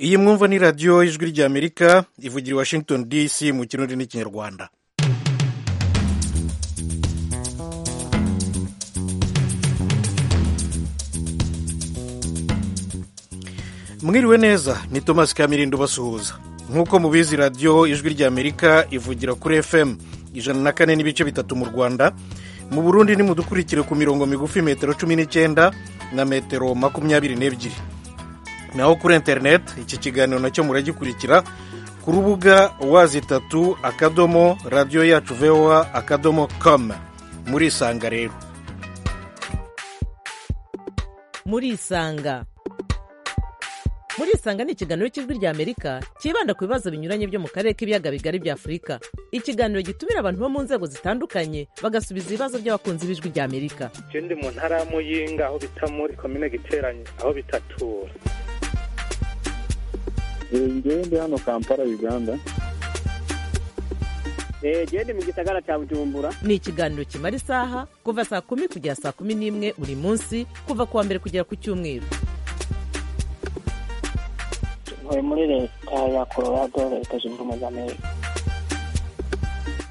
iyi mwumva ni radiyo y'ijwi ry'amerika ivugira i washington dc mu kirundi n'ikinyarwanda mwiriwe neza ni thomas kamirindo basuhuza nk'uko mubizi radiyo ijwi ry'amerika ivugira kuri fm ijana na kane n'ibice bitatu mu rwanda mu burundi nimudukurikire ku mirongo migufi metero cumi n'icyenda na metero makumyabiri n'ebyiri naho kuri interineti iki kiganiro nacyo muragikurikira ku rubuga wazi itatu akadomo radiyo yacu vewa akadomo kamu murisanga rero murisanga murisanga ni ikiganiro cy'ijwi ry'amerika cyibanda ku bibazo binyuranye byo mu karere k'ibiyaga bigari bya afurika ikiganiro gitumira abantu bo mu nzego zitandukanye bagasubiza ibibazo by'abakunzi b'ijwi ry'amerika je ndi mu ntara ya muyinga aho bita muri komine giteranye aho bitatura ngewe ndi hano kampala uganda eee ndi mu gisagara cya bujumbura ni ikiganiro kimara isaha kuva saa kumi kugera saa kumi n'imwe buri munsi kuva ku wa mbere kugera ku cyumweru ntuye muri leta ya colorado leta zunze ubumwe za amerika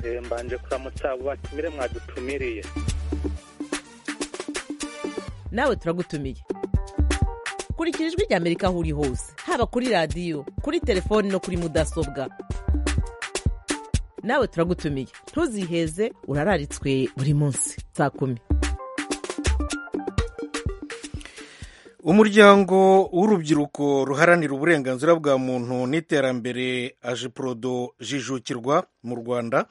Eh, mbanje kuramutsa abo batumire mwadutumiriye nawe turagutumiye kurikira ijwi ry'amerika aho uri hose haba kuri radiyo kuri telefoni no kuri mudasobwa nawe turagutumiye ntuziheze urararitswe buri munsi saa kumi umuryango w'urubyiruko ruharanira uburenganzira bwa muntu n'iterambere ajiporodo jijukirwa mu rwanda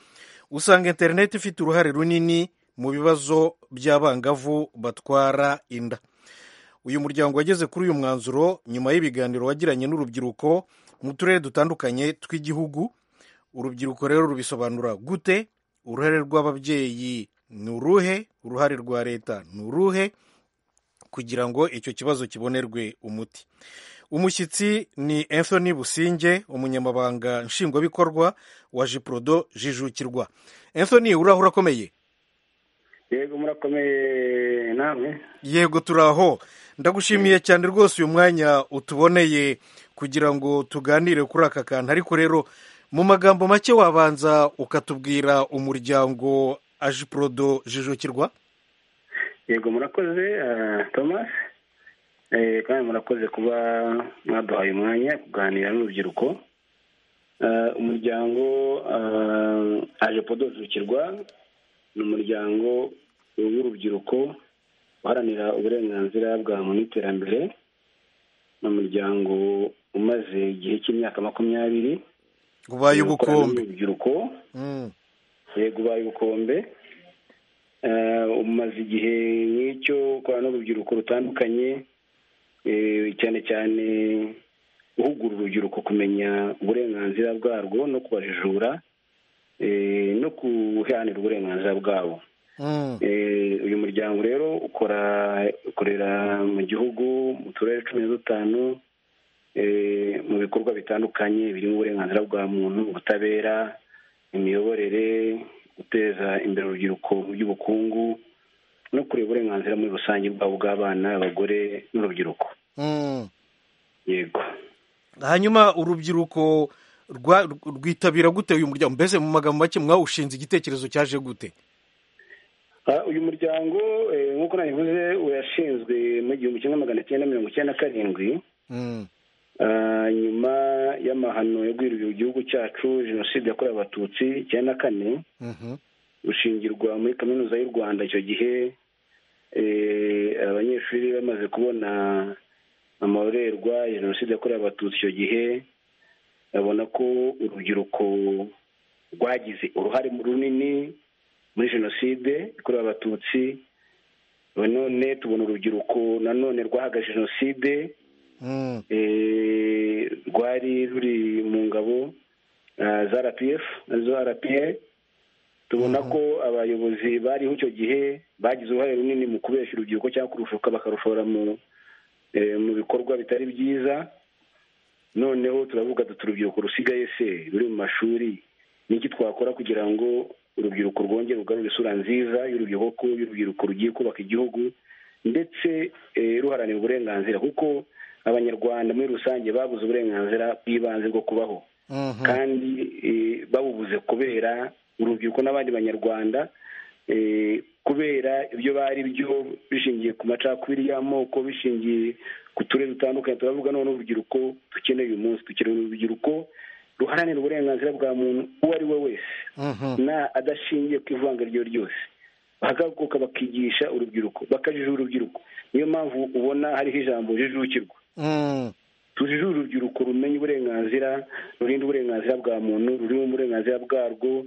usanga interineti ifite uruhare runini mu bibazo by'abangavu batwara inda uyu muryango wageze kuri uyu mwanzuro nyuma y'ibiganiro wagiranye n'urubyiruko mu turere dutandukanye tw'igihugu urubyiruko rero rubisobanura gute uruhare rw'ababyeyi ni uruhe uruhare rwa leta ni uruhe kugira ngo icyo kibazo kibonerwe umuti umushyitsi ni anthony businge umunyamabanga nshingwabikorwa wa jiprodo jijukirwa anthony uraho urakomeye yego murakomeye namwe yego turaho ndagushimiye cyane rwose uyu mwanya utuboneye kugira ngo tuganire kuri aka kantu ariko rero mu magambo make wabanza ukatubwira umuryango ajiprodo jijukirwa yego murakoze ah, thomas Eh, kandi murakoze kuba mwaduhaye umwanya wo kuganira n'urubyiruko Ah, umuryango aje podozukirwa ni umuryango w'urubyiruko uharanira uburenganzira bwa muntu n'iterambere ni umuryango umaze igihe cy'imyaka makumyabiri ubaye ukorana ubukombe n'urubyiruko Mm. yego ubaye ubukombe Eh, umaze igihe nk'icyo ukora n'urubyiruko rutandukanye eh, cyane cyane uhugura urubyiruko kumenya uburenganzira bwarwo no kubajijura eh, no guharanira uburenganzira bwabo Mm. Eh, uyu muryango rero ukora ukorera mu gihugu mu turere cumi na dutanu eh, mu bikorwa bitandukanye birimo uburenganzira bwa muntu ubutabera imiyoborere guteza imbere urubyiruko mu by'ubukungu no kureba uburenganzira muri rusange bwabo bw'abana abagore n'urubyiruko Mm. yego hanyuma urubyiruko rwa- rwitabira gute uyu muryango mbese mu magambo make mwawushinze igitekerezo cyaje gute Ah, uyu muryango eh, nk'uko nabivuze urashinzwe mu gihumbi kimwe magana cyenda mirongo icyenda na karindwi Mm. Ah, nyuma y'amahano yo guhirurira igihugu cyacu jenoside yakorewe abatutsi icyenda na kane Mhm. rushingirwa muri kaminuza y'u rwanda icyo gihe eh, abanyeshuri bamaze kubona amarorerwa ya jenoside yakorewe abatutsi icyo gihe babona ko urubyiruko rwagize uruhare mu runini muri jenoside yakorewe abatutsi none tubona urubyiruko nanone rwahagaze jenoside Mm. eh, rwari ruri mu ngabo ah, za rpf arizo rpa tubona ko abayobozi bariho icyo gihe bagize uruhare runini mu kubesha urubyiruko cyangwa kurushuka bakarushora mu eh, mu bikorwa bitari byiza noneho turavuga duti urubyiruko rusigaye se ruri mu mashuri niki twakora kugira ngo urubyiruko rwongere rugarure isura nziza y'urubyiruko y'urubyiruko rugiye kubaka igihugu ndetse eh, ruharanira uburenganzira kuko abanyarwanda muri rusange babuze uburenganzira bw'ibanze bwo kubaho Mhm. kandi eh, babubuze kubera urubyiruko n'abandi banyarwanda eh, kubera ibyo bari byo bishingiye ku macakubiri y'amoko bishingiye ku turere dutandukanye turavuga none urubyiruko dukeneye uyu munsi dukeneye urubyiruko ruharanira uburenganzira bwa muntu uwo ari we wese Mhm. na adashingiye ku ivanga iryo ryose bagahaguruka bakigisha urubyiruko bakajijura urubyiruko niyo mpamvu ubona hariho ijambo jijukirwa Mm. tujijure urubyiruko rumenye uburenganzira rurinda uburenganzira bwa muntu ruri mu burenganzira bwarwo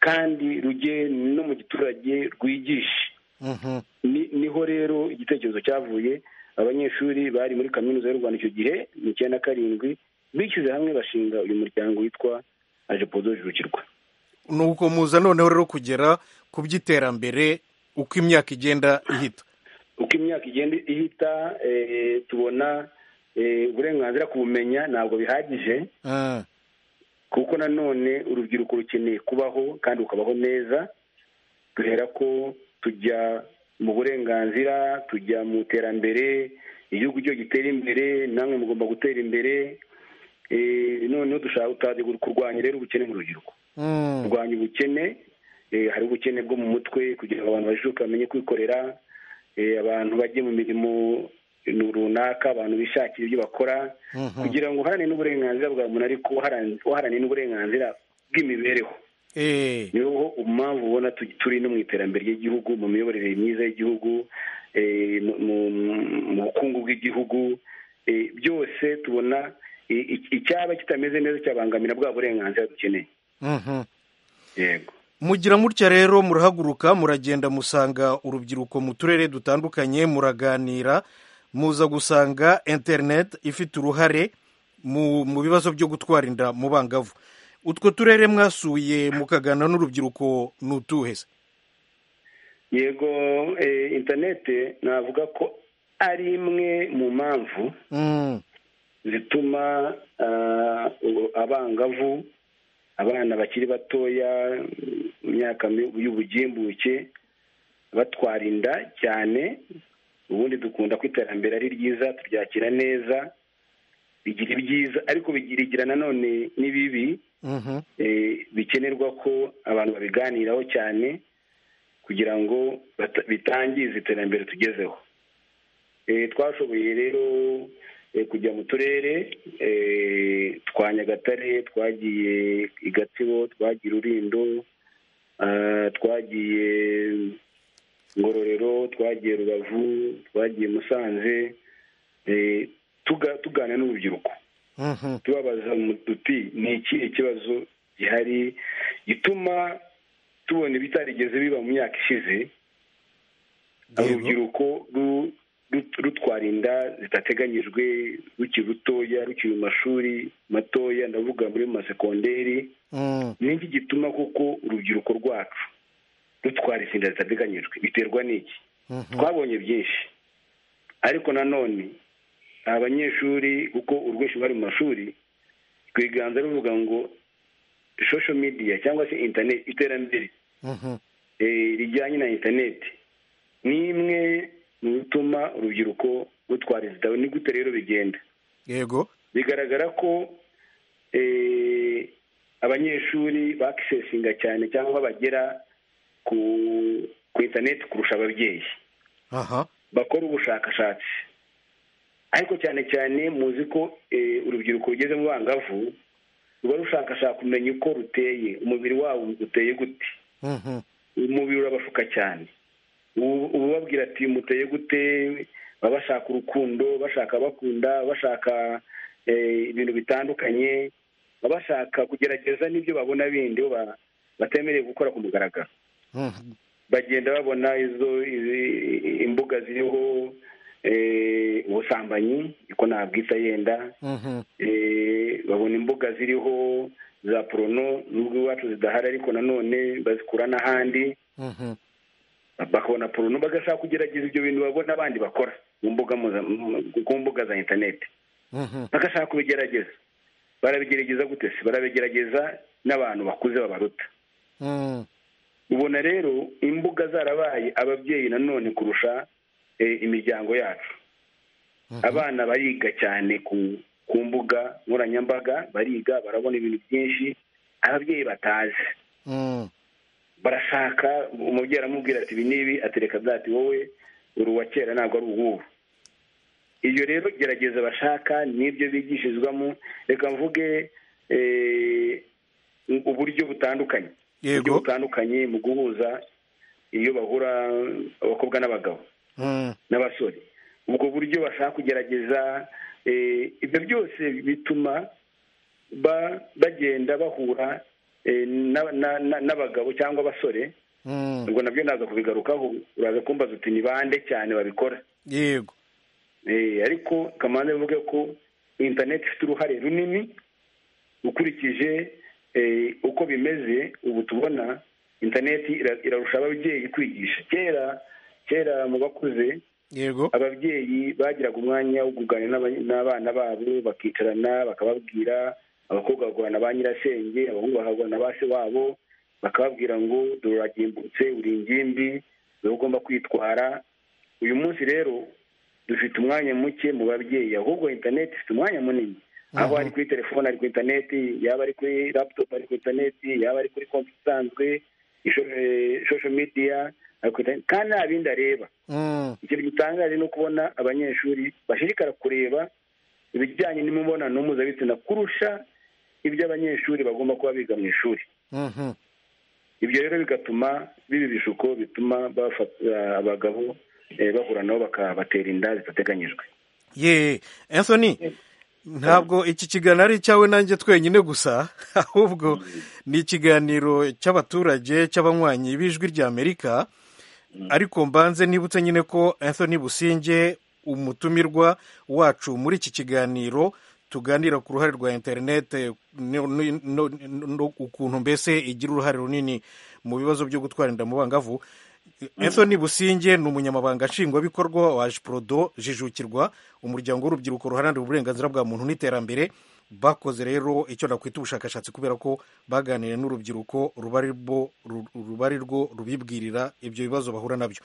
kandi rujye no mu giturage rwigishe Mhm. Ni- niho rero igitekerezo cyavuye abanyeshuri bari muri kaminuza y'u rwanda icyo gihe ni icyenda na karindwi bishyize hamwe bashinga uyu muryango witwa ajepodo jijukirwa nuko muza noneho rero kugera ku by'iterambere uko imyaka igenda ihita uko imyaka igenda ihita eh, tubona eh, uburenganzira ku bumenya ntabwo bihagije Ah, kuko nanone urubyiruko rukeneye kubaho kandi rukabaho neza duhera ko tujya mu burenganzira tujya mu iterambere igihugu cyo gitera imbere namwe mugomba gutera imbere eh, noneho dushaka tutazi kurwanya rero ubukene mu rubyiruko mm. kurwanya ubukene eh, hari ubukene bwo mu mutwe kugira ngo abantu bajijuke bamenye kwikorera eh, abantu bajye mu mirimo runaka abantu bishakire ibyo bakora Mhm. kugira ngo uharane n'uburenganzira bwa muntu ariko uharan- uharane n'uburenganzira bw'imibereho Eh, niho mpamvu ubona tu- turi no mu iterambere ry'igihugu mu miyoborere myiza y'igihugu eh, mu- mu- mu- mu bukungu bw'igihugu eh, byose tubona eh, ic- icyaba kitameze neza cyabangamira bwa burenganzira dukeneye mhm. yego mugira mutya rero murahaguruka muragenda musanga urubyiruko mu turere dutandukanye muraganira muza gusanga interineti ifite uruhare mu mu bibazo byo gutwara inda mu bangavu utwo turere mwasuye mukaganira n'urubyiruko ni utuhe se yego eh, interinete navuga ko ari imwe mu mpamvu Mm, zituma ah, u- abangavu abana bakiri batoya mu myaka mi- y'ubugimbuke batwara inda cyane ubundi dukunda ko iterambere ari ryiza turyakira neza bigira ibyiza ariko bigira igira nanone n'ibibi mhm, eh, bikenerwa ko abantu babiganiraho cyane kugira ngo bata- bitangiza iterambere tugezeho Eh, twashoboye rero eh, kujya mu turere eh, twa nyagatare twagiye i gatsibo twagiye i rurindo ah, twagiye ngororero twagiye rubavu twagiye musanze eh, tuga- tuganira n'urubyiruko mhm. tubabaza mu duti ni ikihe kibazo gihari gituma tubona ibitarigeze biba mu myaka ishize urubyiruko ru- ru- rutwara inda zidateganyijwe rukiri rutoya rukiri mu mashuri matoya ndavuga muri mu masegonderi Mm, ni iki gituma kuko urubyiruko rwacu rutwara izi nda zitateganyijwe biterwa n'iki mhm. twabonye byinshi ariko nanone abanyeshuri kuko urwinshi bari mu mashuri rwiganza ruvuga ngo social media cyangwa se internet iterambere Mhm, eh, rijyanye na internet ni imwe mu bituma urubyiruko rutwara izitabo ni gute rero bigenda yego bigaragara ko eh, abanyeshuri bakisesinga cyane cyangwa bagera ku ku internet kurusha ababyeyi aha bakora ubushakashatsi ariko cyane cyane muzi ko eh, urubyiruko rugeze mu bangavu ruba rushakashaka kumenya uko ruteye umubiri wabo uteye gute Mhm, umubiri urabashuka cyane Ubu- ubabwira ati muteye gute baba bashaka urukundo bashaka bakunda bashaka eh, ibintu bitandukanye baba bashaka kugerageza n'ibyo babona bindi bo ba- batemerewe gukora ku mugaragaro mhm. bagenda babona izo izi- imbuga ziriho eh, ubusambanyi ko nabwita yenda Mhm, eh, babona imbuga ziriho za porono nubwo iwacu zidahari ariko nanone bazikura n'ahandi mhm, bakabona porono bagashaka kugerageza ibyo bintu babona abandi bakora mu mbuga mpuza- mu- ku mbuga za interineti mhm, bagashaka kubigerageza barabigerageza gute se barabigerageza n'abantu bakuze babaruta mhm. ubona rero imbuga zarabaye ababyeyi nanone kurusha eh, imiryango yacu abana bariga cyane ku ku mbuga nkoranyambaga bariga barabona ibintu byinshi ababyeyi batazi Mm. barashaka umubyeyi aramubwira ati ibi n'ibi atereka bya ati wowe uri uwa kera ntabwo ari uw'ubu iyo rero gerageza bashaka n'ibyo bigishirizwamo reka mvuge eh, uburyo butandukanye uburyo yego butandukanye mu guhuza iyo bahura abakobwa n'abagabo Mm. n'abasore ubwo buryo bashaka kugerageza eh, ibyo byose bituma ba- bagenda bahura eh, na- na- na- n'abagabo cyangwa abasore Mm. ubwo nabyo naza kubigarukaho uraza kumbaza uti ni bande cyane babikora yego Eh, ariko kamanda bivuge ko interineti ifite uruhare runini ukurikije eh, uko bimeze ubu tubona interineti ira- irarusha ababyeyi kwigisha kera kera mu bakuze yego ababyeyi bagiraga umwanya wo kuganira n'aba- n'abana babo bakicarana bakababwira abakobwa bagahana ba nyirasenge abahungu bakagurana ba se wabo bakababwira ngo dore uragimbutse uri ingimbi dore ugomba kwitwara uyu munsi rero dufite umwanya muke mu babyeyi ahubwo interineti ifite umwanya munini aho ari kuri telefone ari kuri interineti yaba ari kuri laputopu ari kuri interineti yaba ari kuri konti isanzwe shosho midiya ari kuri interineti kandi nta bindi areba Mm. ikintu gitangaje ni ukubona abanyeshuri bashishikara kureba ibijyanye n'imibonano mpuzabitsina kurusha ibyo abanyeshuri bagomba kuba biga mu ishuri Mhm. ibyo rero bigatuma biba ibishuko bituma bafata abagabo eh, bahura nabo bakabatera inda zidateganyijwe ye Anthony ntabwo iki kiganiro ari icyawe nanjye twenyine gusa ahubwo ni ikiganiro cy'abaturage cy'abanywanyi b'ijwi ry'amerika ariko mbanze nibutse nyine ko Anthony businge umutumirwa wacu muri iki kiganiro tuganira ku ruhare rwa interinete no- no- no- no- ukuntu mbese igira uruhare runini mu bibazo byo gutwara inda mu bangavu Anthony Businge ni umunyamabanga nshingwabikorwa wa Prodo Jijukirwa umuryango w'urubyiruko ruharanira uburenganzira bwa muntu n'iterambere bakoze rero icyo nakwita ubushakashatsi kubera ko baganiriye n'urubyiruko ruba ari rwo- ru- ruba ari rwo rubibwirira ibyo bibazo bahura nabyo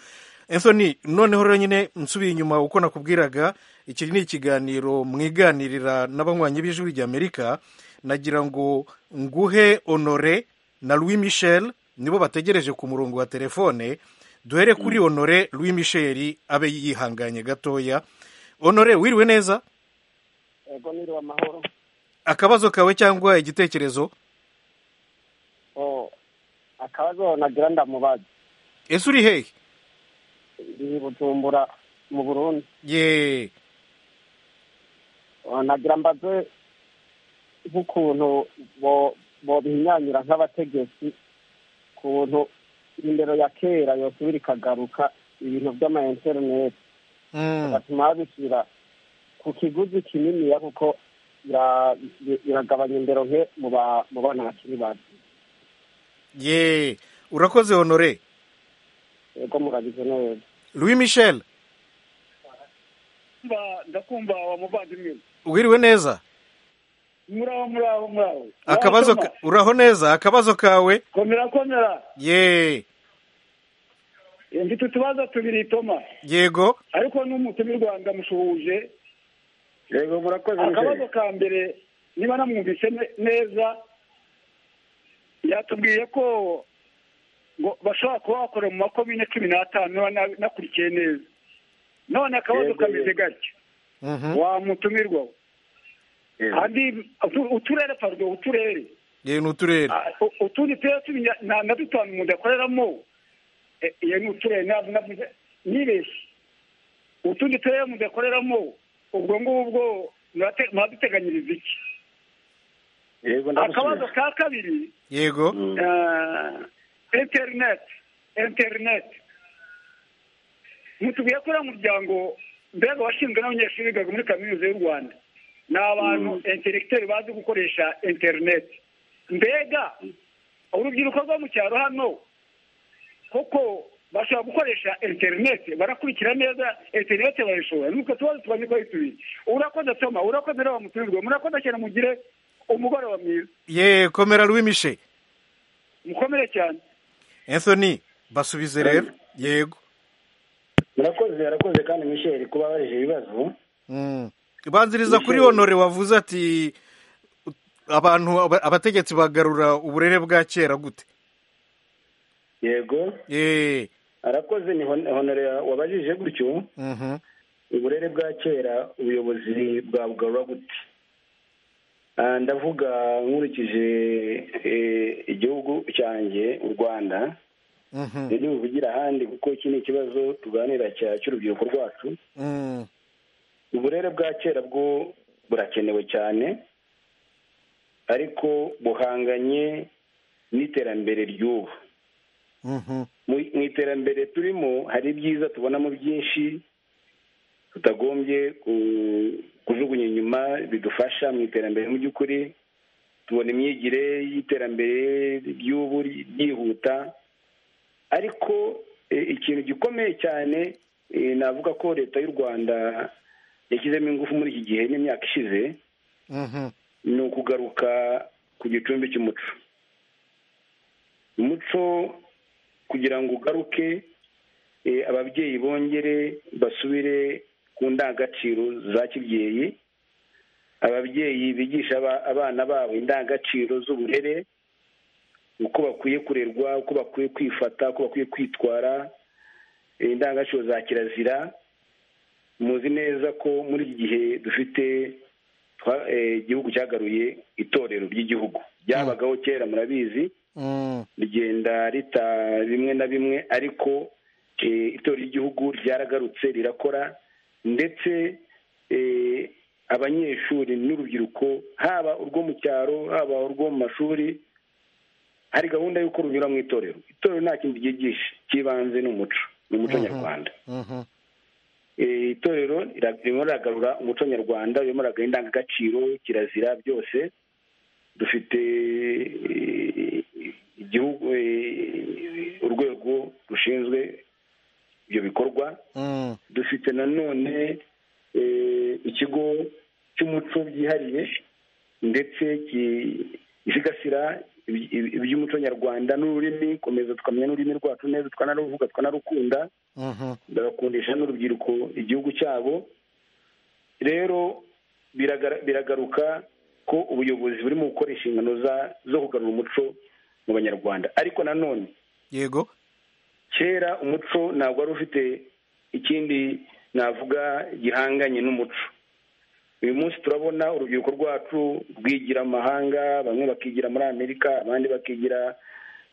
Anthony noneho rero nyine nsubiye inyuma uko nakubwiraga iki ni ikiganiro mwiganirira n'abanywanyi b'ijwi ry'Amerika nagira ngo nguhe honore na Louis Michel nibo bategereje ku murongo wa telefone duhere kuri honore Louis Michel abe yihanganye gatoya honore wiriwe neza Ego niriwe amahoro. akabazo kawe cyangwa igitekerezo Oh, akabazo nagira ndamubaza. ese uri hehe Ndi Bujumbura mu Burundi. ye Oh, nagira mbaze nk'ukuntu bo bobihinyanyura nk'abategetsi kuntu indero ya kera yosubira ikagaruka ibintu by'ama interineti Mm, batuma babishyira ku kiguzi kininiya kuko ira- iragabanya indero nke mu ba- mu bana bakiri bato ye urakoze honore ego murabize neza Louis Michel ndakumva wa muvandimwe wiriwe neza muraho muraho muraho akabazo ka- uraho neza akabazo kawe komera komera ye Eh, mfite utubazo tubiri toma yego ariko n'umutumirwa ndamushuhuje yego murakoze akabazo ka mbere niba namwumvise ne- neza yatubwiye ko ngo bashobora kuba bakora mu makomine cumi n'atanu niba na- nakurikiye neza none akabazo Yego, kameze yego. gatya Mhm. wamutumirwa kandi utu- uturere pardon uturere ye ni uturere Ah, u- utundi turere tumenya na na dutanu umuntu akoreramo eh, iyo ni uturere ntabwo navuze nibeshye utundi turere umuntu akoreramo ubwo ngubwo murate- muraduteganyiriza iki yego akabazo ka kabiri yego eh, interineti interineti mutubwiye ko uriya muryango mbega washinzwe n'abanyeshuri bigaga muri kaminuza y'u rwanda ni abantu interegiteri bazi gukoresha interineti mbega urubyiruko rwo mu cyaro hano koko bashobora gukoresha interineti barakurikira neza interineti barayishobora nuko tubazo tubazi ko yitubiye urakoze toma urakoze rero bamutumirwa murakoze cyane mugire umugoroba mwiza ye komera Louis Michel mukomere cyane Anthony basubize rero yego murakoze barakoze kandi misheri kuba barije ibibazo banziriza kuri honore wavuze ati abantu aba- abategetsi bagarura uburere bwa kera gute yego eee arakoze ni hon- honore wabajije gutyo uburere bwa kera ubuyobozi bwabugarura gute Ah, ndavuga nkurikije eh, igihugu cyanjye u rwanda ibyo ntibivugira ahandi kuko iki ni ikibazo tuganira cya- cy'urubyiruko rwacu uburere bwa kera bwo burakenewe cyane ariko buhanganye n'iterambere ry'ubu mu mu iterambere turimo hari ibyiza tubonamo byinshi tutagombye ku- kujugunya inyuma bidufasha mu iterambere mu by'ukuri tubona imyigire y'iterambere ry'ubu ryihuta ariko eh, ikintu gikomeye cyane eh, navuga ko leta y'u rwanda yashyizemo ingufu muri iki gihe n'imyaka ishize ni ukugaruka ku gicumbi cy'umuco umuco kugira ngo ugaruke eh, ababyeyi bongere basubire ku ndangagaciro za kibyeyi ababyeyi bigisha aba- abana babo indangagaciro z'uburere uko bakwiye kurerwa uko bakwiye kwifata uko bakwiye kwitwara eh, indangagaciro za kirazira muzi neza ko muri iki gihe dufite twa- eh, igihugu cyagaruye itorero ry'igihugu ryabagaho kera murabizi rigenda rita bimwe na bimwe ariko eh, itorero ry'igihugu ryaragarutse rirakora ndetse eh, abanyeshuri n'urubyiruko haba urwo mu cyaro haba urwo mu mashuri hari gahunda y'uko runyura mu itorero itorero nta kindi ryigisha cy'ibanze ni umuco ni umuco nyarwanda Eh, itorero rira- ririmo riragarura umuco nyarwanda ririmo riragarura indangagaciro kirazira byose dufite eh, igihugu eh, urwego rushinzwe ibyo bikorwa dufite nanone eh, ikigo cy'umuco byihariye ndetse ki- gisigasira iby- iby- iby'umuco nyarwanda n'ururimi komeza tukamenya n'ururimi rwacu neza tukanaruvuga tukanarukunda bagakundisha n'urubyiruko igihugu cyabo rero biragara- biragaruka ko ubuyobozi burimo gukora inshingano za- zo kugarura umuco mu banyarwanda ariko nanone yego kera umuco ntabwo wari ufite ikindi navuga gihanganye n'umuco uyu munsi turabona urubyiruko rwacu rwigira amahanga bamwe bakigira muri amerika abandi bakigira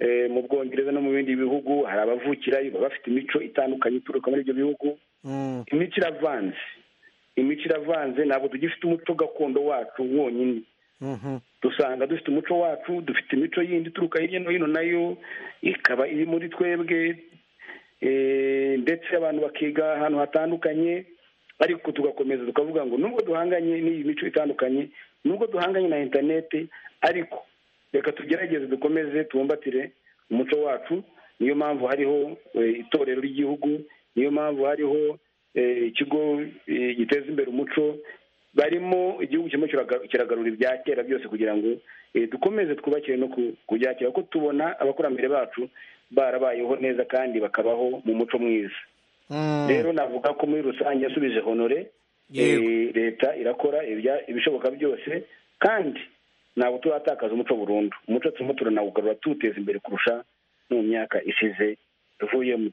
eh, mu bwongereza no mu bindi bihugu hari abavukirayo baba bafite imico itandukanye ituruka muri ibyo bihugu imico iravanze imico iravanze ntabwo tugifite umuco gakondo wacu wonyine dusanga dufite umuco wacu dufite imico yindi ituruka hirya no hino nayo ikaba iri muri twebwe eh, ndetse abantu bakiga ahantu hatandukanye ariko tugakomeza tukavuga ngo nubwo duhanganye n'iyi mico itandukanye nubwo duhanganye na interineti ariko reka tugerageze dukomeze tubumbatire umuco wacu niyo mpamvu hariho eh, itorero ry'igihugu niyo mpamvu hariho eh, ikigo eh, giteza imbere umuco barimo igihugu kirimo kiraga- kiragarura ibya kera byose kugira ngo eh, dukomeze twubakire no ku- ku bya kera kuko tubona abakurambere bacu barabayeho neza kandi bakabaho mu muco mwiza rero navuga ko muri rusange yasubije honore Yego. eh, leta irakora ibya- ibishoboka byose kandi ntabwo turatakaza umuco burundu umuco turimo turanawugarura tuwuteza imbere kurusha no mu myaka ishize tuvuyemo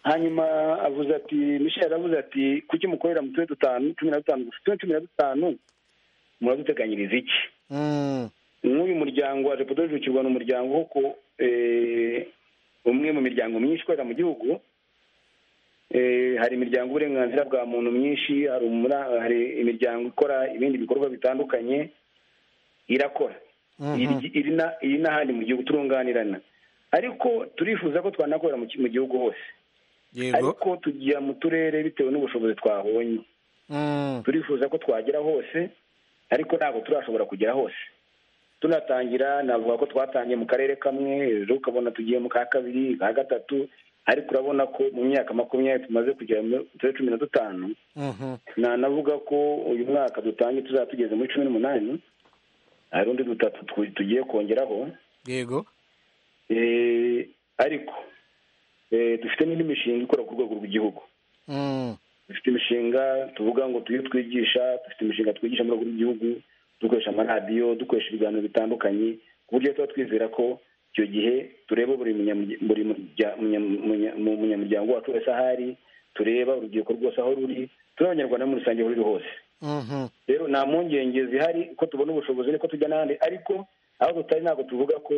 hanyuma avuze ati michel avuze ati kuki mukorera mu turere dutanu cumi na dutanu gusa turere cumi na dutanu muraduteganyiriza iki nk'uyu muryango wa repudo yujukirwa ni umuryango wo ku eh, umwe mu miryango myinshi ikorera mu gihugu Eh, hari imiryango uburenganzira bwa muntu myinshi hari umura- hari imiryango ikora ibindi bikorwa bitandukanye irakora Iri- iri na- iri n'ahandi mu gihugu turunganirana ariko turifuza ko twanakorera mu ki- mu gihugu hose yego ariko tujya mu turere bitewe n'ubushobozi twabonye turifuza ko twagera hose ariko ntabwo turashobora kugera hose tunatangira navuga ko twatangiye mu karere kamwe ejo ukabona tugiye mu ka kabiri ka gatatu ariko urabona ko mu myaka makumyabiri tumaze kugera muri cumi na dutanu nanavuga ko uyu mwaka dutangiye tuzaba tugeze muri cumi n'umunani hari undi dutatu tu- tugiye kongeraho yego Eh, ariko Eh, dufite n'indi mishinga ikora ku rwego rw'igihugu Mm. dufite imishinga tuvuga ngo tuyo twigisha dufite imishinga twigisha mu rwego rw'igihugu dukoresha amaradiyo dukoresha ibiganiro bitandukanye ku buryo tuba twizera ko icyo gihe tureba buri munyamurya- buri murya- munya- munya- mu munyamuryango wacu wese aho ari tureba urubyiruko rwose aho ruri tureba abanyarwanda muri rusange aho ruri hose Mhm. rero nta mpungenge zihari ko tubona ubushobozi niko tujya n'ahandi ariko aho tutari ntabwo tuvuga ko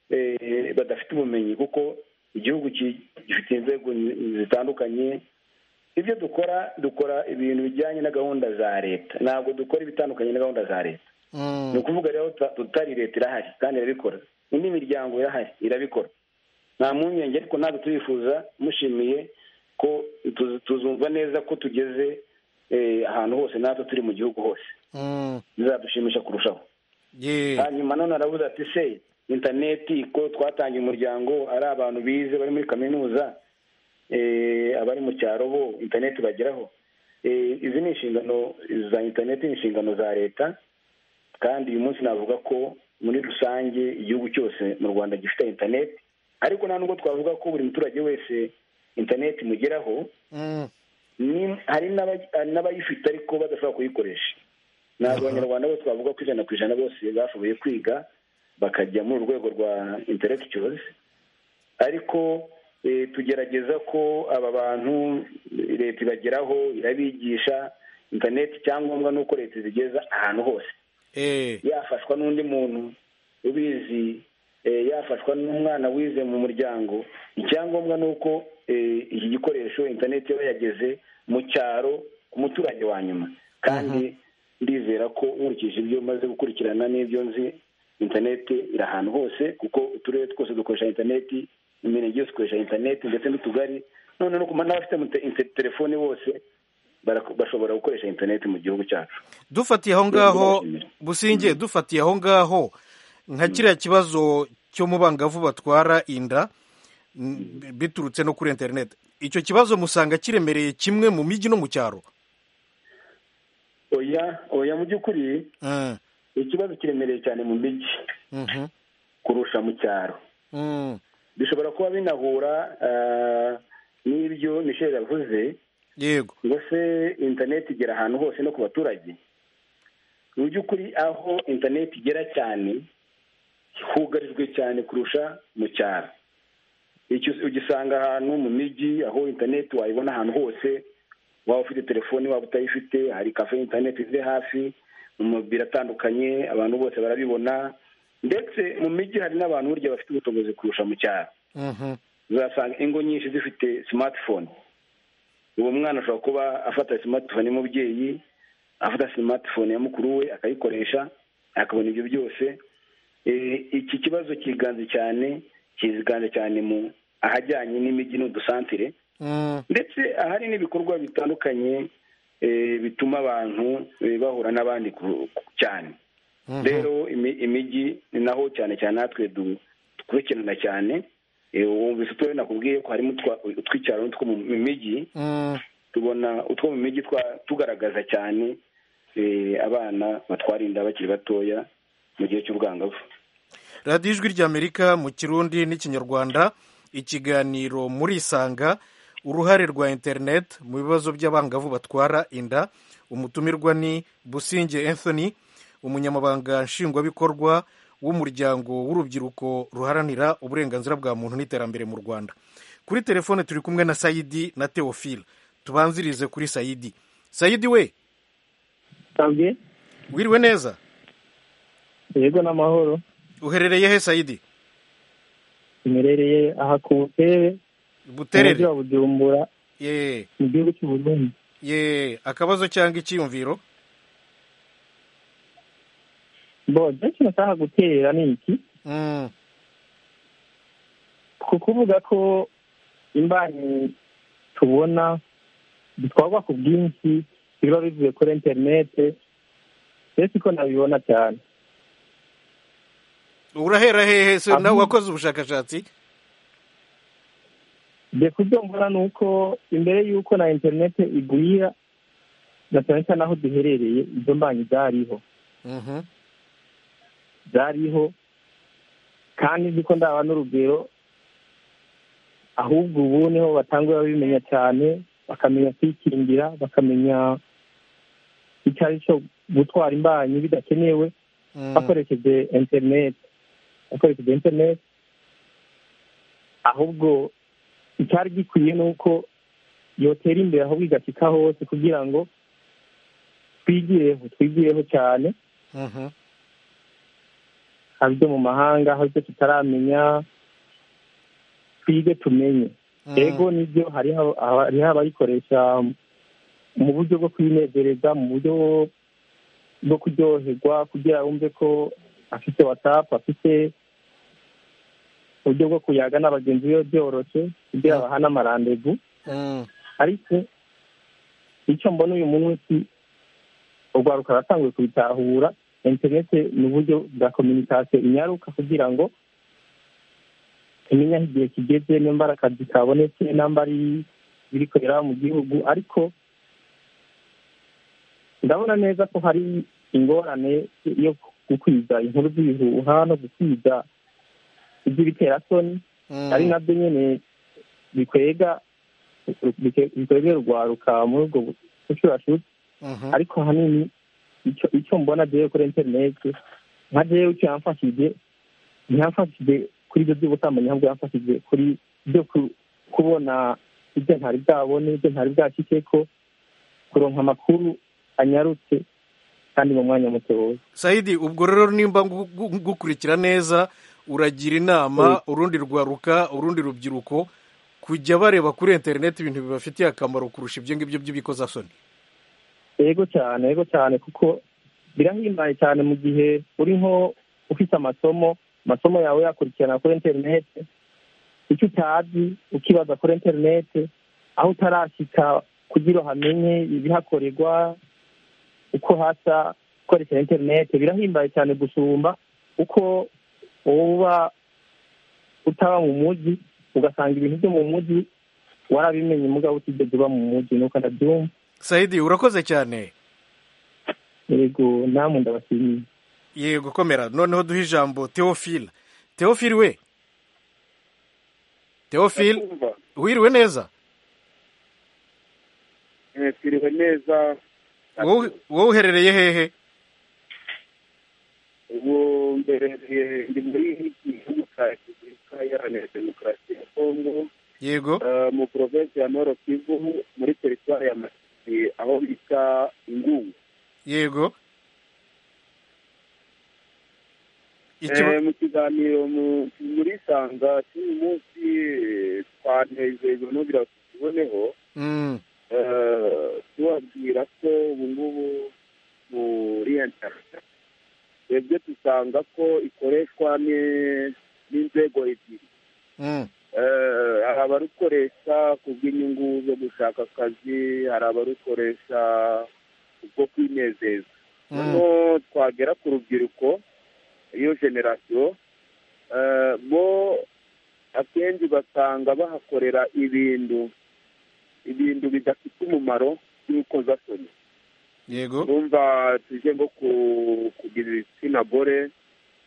eh, badafite ubumenyi kuko igihugu ki- gifite inzego n- zitandukanye ibyo dukora dukora ibintu bijyanye na gahunda za leta ntabwo dukora ibitandukanye na gahunda za leta ni Mm. ukuvuga rero tuta- tutari leta irahari kandi irabikora indi miryango irahari irabikora nta mpungenge ariko ntabwo turifuza mushimiye ko tuz- tuzumva neza ko tugeze eh, ahantu hose natwe turi mu gihugu hose Mm. bizadushimisha kurushaho Ye. hanyuma none aravuze ati se interineti ko twatangiye umuryango ari abantu bize bari muri kaminuza eh, abari mu cyaro bo interineti bageraho Eh, izi ni inshingano za interineti ni inshingano za leta kandi uyu munsi navuga ko muri rusange igihugu cyose mu rwanda gifite interineti ariko nta nubwo twavuga ko buri muturage wese interineti imugeraho Mm. ni- hari n'aba- hari n'abayifite ariko badashobora kuyikoresha ntabwo abanyarwanda bose bavuga ko ijana ku ijana bose bashoboye kwiga bakajya muri uru rwego rwa intellectuals ariko eh, tugerageza ko aba bantu eh, leta ibageraho irabigisha interineti icyangombwa ni uko leta izigeza ahantu hose Eh. yafashwa n'undi muntu ubizi eh, yafashwa n'umwana wize mu muryango icyangombwa ni uko eh, iki gikoresho interineti yaba yageze mu cyaro ku muturage wa nyuma kandi ndizera ko nkurikije ibyo maze gukurikirana n'ibyo nzi interineti iri ahantu hose kuko uturere twose dukoresha interineti imirenge yose ikoresha interineti ndetse n'utugari none no ku ma- n'abafite mu te- inte- telefone bose barako- bashobora gukoresha interineti mu gihugu cyacu dufatiye aho ngaho businge dufatiye aho ngaho nka kiriya kibazo cyo mu bangavu batwara inda n- biturutse no kuri interineti icyo kibazo musanga kiremereye kimwe mu mijyi no mu cyaro oya oya mu by'ukuri Mm. ikibazo kiremereye cyane mu mijyi Mhm. kurusha mu cyaro Mm. bishobora kuba binahura ah, n'ibyo michel yavuze yego ngo se interineti igera ahantu hose no ku baturage mu by'ukuri aho interineti igera cyane hugarijwe cyane kurusha mu cyaro Icyo ugisanga ahantu mu mijyi aho interineti wayibona ahantu hose waba ufite telefoni waba utayifite hari kafe interineti ziri hafi mu mabiro atandukanye abantu bose barabibona ndetse mu mijyi hari n'abantu burya bafite ubushobozi kurusha mu cyaro Mhm. uzasanga ingo nyinshi zifite smartphone uwo mwana ashobora kuba afata smartphone y'umubyeyi afata smartphone ya mukuru we akayikoresha akabona ibyo byose Eh, iki kibazo kiganze cyane kiganze cyane mu ahajyanye n'imijyi n'udusantire Mm. ndetse ahari n'ibikorwa bitandukanye eh, bituma abantu eh, bahura n'abandi ku- ku- cyane Mhm. rero imi- imijyi ni naho cyane cyane natwe du- dukurikirana cyane Eh, wumvise uturere nakubwiye ko harimo utwa- utw'icyaro n'utwo mu mu mijyi Mm. tubona utwo mu mijyi twa- tugaragaza cyane eh, abana batwara inda bakiri batoya mu gihe cy'ubwangavu radiyo ijwi ry'amerika mu kirundi n'ikinyarwanda ikiganiro muri isanga uruhare rwa interineti mu bibazo by'abangavu batwara inda umutumirwa ni businge anthony umunyamabanga nshingwabikorwa w'umuryango w'urubyiruko ruharanira uburenganzira bwa muntu n'iterambere mu rwanda kuri telefone turi kumwe na sayidi na teofile tubanzirize kuri sayidi sayidi we tabwe wiriwe neza yego n'amahoro uherereye he sayidi imerereye aha ku butere mu mujyi buterere wa bujumbura yeee mu gihugu cy'u Burundi ye akabazo cyangwa icyiyumviro bo ibyo kintu nshaka guterera ni iki Mm, ku kuvuga ko imbanyi tubona zitwarwa ku bwinshi biba bivuye kuri interinete mbese ko nabibona cyane urahera hehe se Aho- nawe wakoze ubushakashatsi Ngiye kubyo mbona ni uko imbere y'uko na interinete igwira na cyane cyane aho duherereye izo mbanyi zariho Mhm, zariho kandi nzi ko ndaba n'urugero ahubwo ubu niho batangura babimenya cyane bakamenya kwikingira bakamenya icyo ari cyo gutwara imbanyi bidakenewe bakoresheje interineti bakoresheje interineti ahubwo icyari gikwiye ni uko yotera imbere ahubwo igashyika hose kugira ngo twigireho twigireho cyane haba ibyo mu mahanga haba ibyo tutaramenya twige tumenye yego nibyo hariho abayikoresha mu buryo bwo kwinezereza mu buryo bwo kuryoherwa kugira wumve ko afite watsapu afite uburyo bwo kuyaga na bagenzi be byoroshye kugira bahane amarandevu ariko icyo mbona uyu munsi urwaruka ruratanguye kubitahura interinete ni uburyo bwa kominikasiyo inyaruka kugira ngo tumenye aho igihe kigeze nimba ari akazi kabonetse nimba ari ibiri kubera mu gihugu ariko ndabona neza ko hari ingorane yo gukwiza inkuru z'ibihuha no gukwiza iby'ibiterasoni ari nabyo nyine bikwega bikwegera urwaruka muri ubwo bushurashuri ariko ahanini icyo mbona jewe kuri interineti nka jewe icyo yamfashije ntiyamfashije kuri ibyo by'ubusambanyi ahubwo yamfashije kuri byo kubona ibyo ntari bwabone ibyo ntari bwakike ko kuronka amakuru anyarutse kandi mu mwanya mutoya sayidi ubwo rero nimba gukurikira neza uragira inama urundi rwaruka urundi rubyiruko kujya bareba kuri interineti ibintu bibafitiye akamaro kurusha ibyo ngibyo by'ibikozasoni yego cyane yego cyane kuko birahimbaye cyane mu gihe uri nko ufite amasomo amasomo yawe yakurikirana kuri interinete icyo utazi ukibaza kuri interinete aho utarashyika kugira hamenye ibihakorerwa uko hasa ukoresheje interinete birahimbaye cyane gusumba uko uba utaba mu mujyi ugasanga ibintu byo mu mujyi warabimenye mugabo utigeze uba mu mujyi nuko ndabyumva sayidi urakoze cyane yego namwe ndabashimiye yego komera noneho duhe ijambo teofile teofile we teofile wiriwe neza twiriwe neza wowe uherereye hehe ubu mbereye ndi muri gihugu cya repubulika iharanira demokarasi ya kongo yego mu porovensi ya noro kivu muri teritwari ya masi aho bita ingungu yego mu kiganiro muri sanga cy'uyu munsi twanezejwe n'ugira ngo tukiboneho tubabwira ko ubu ngubu muri interineti twebwe dusanga ko ikoreshwa n'inzego ebyiri hari abarukoresha ku bw'inyungu zo gushaka akazi hari abarukoresha ubwo kwinezeza noneho twagera ku rubyiruko iyo generasiyo bo akenshi basanga bahakorera ibintu ibintu bidafite umumaro by'urukozasoni yego urumva tujye nko kugira ibitsina gore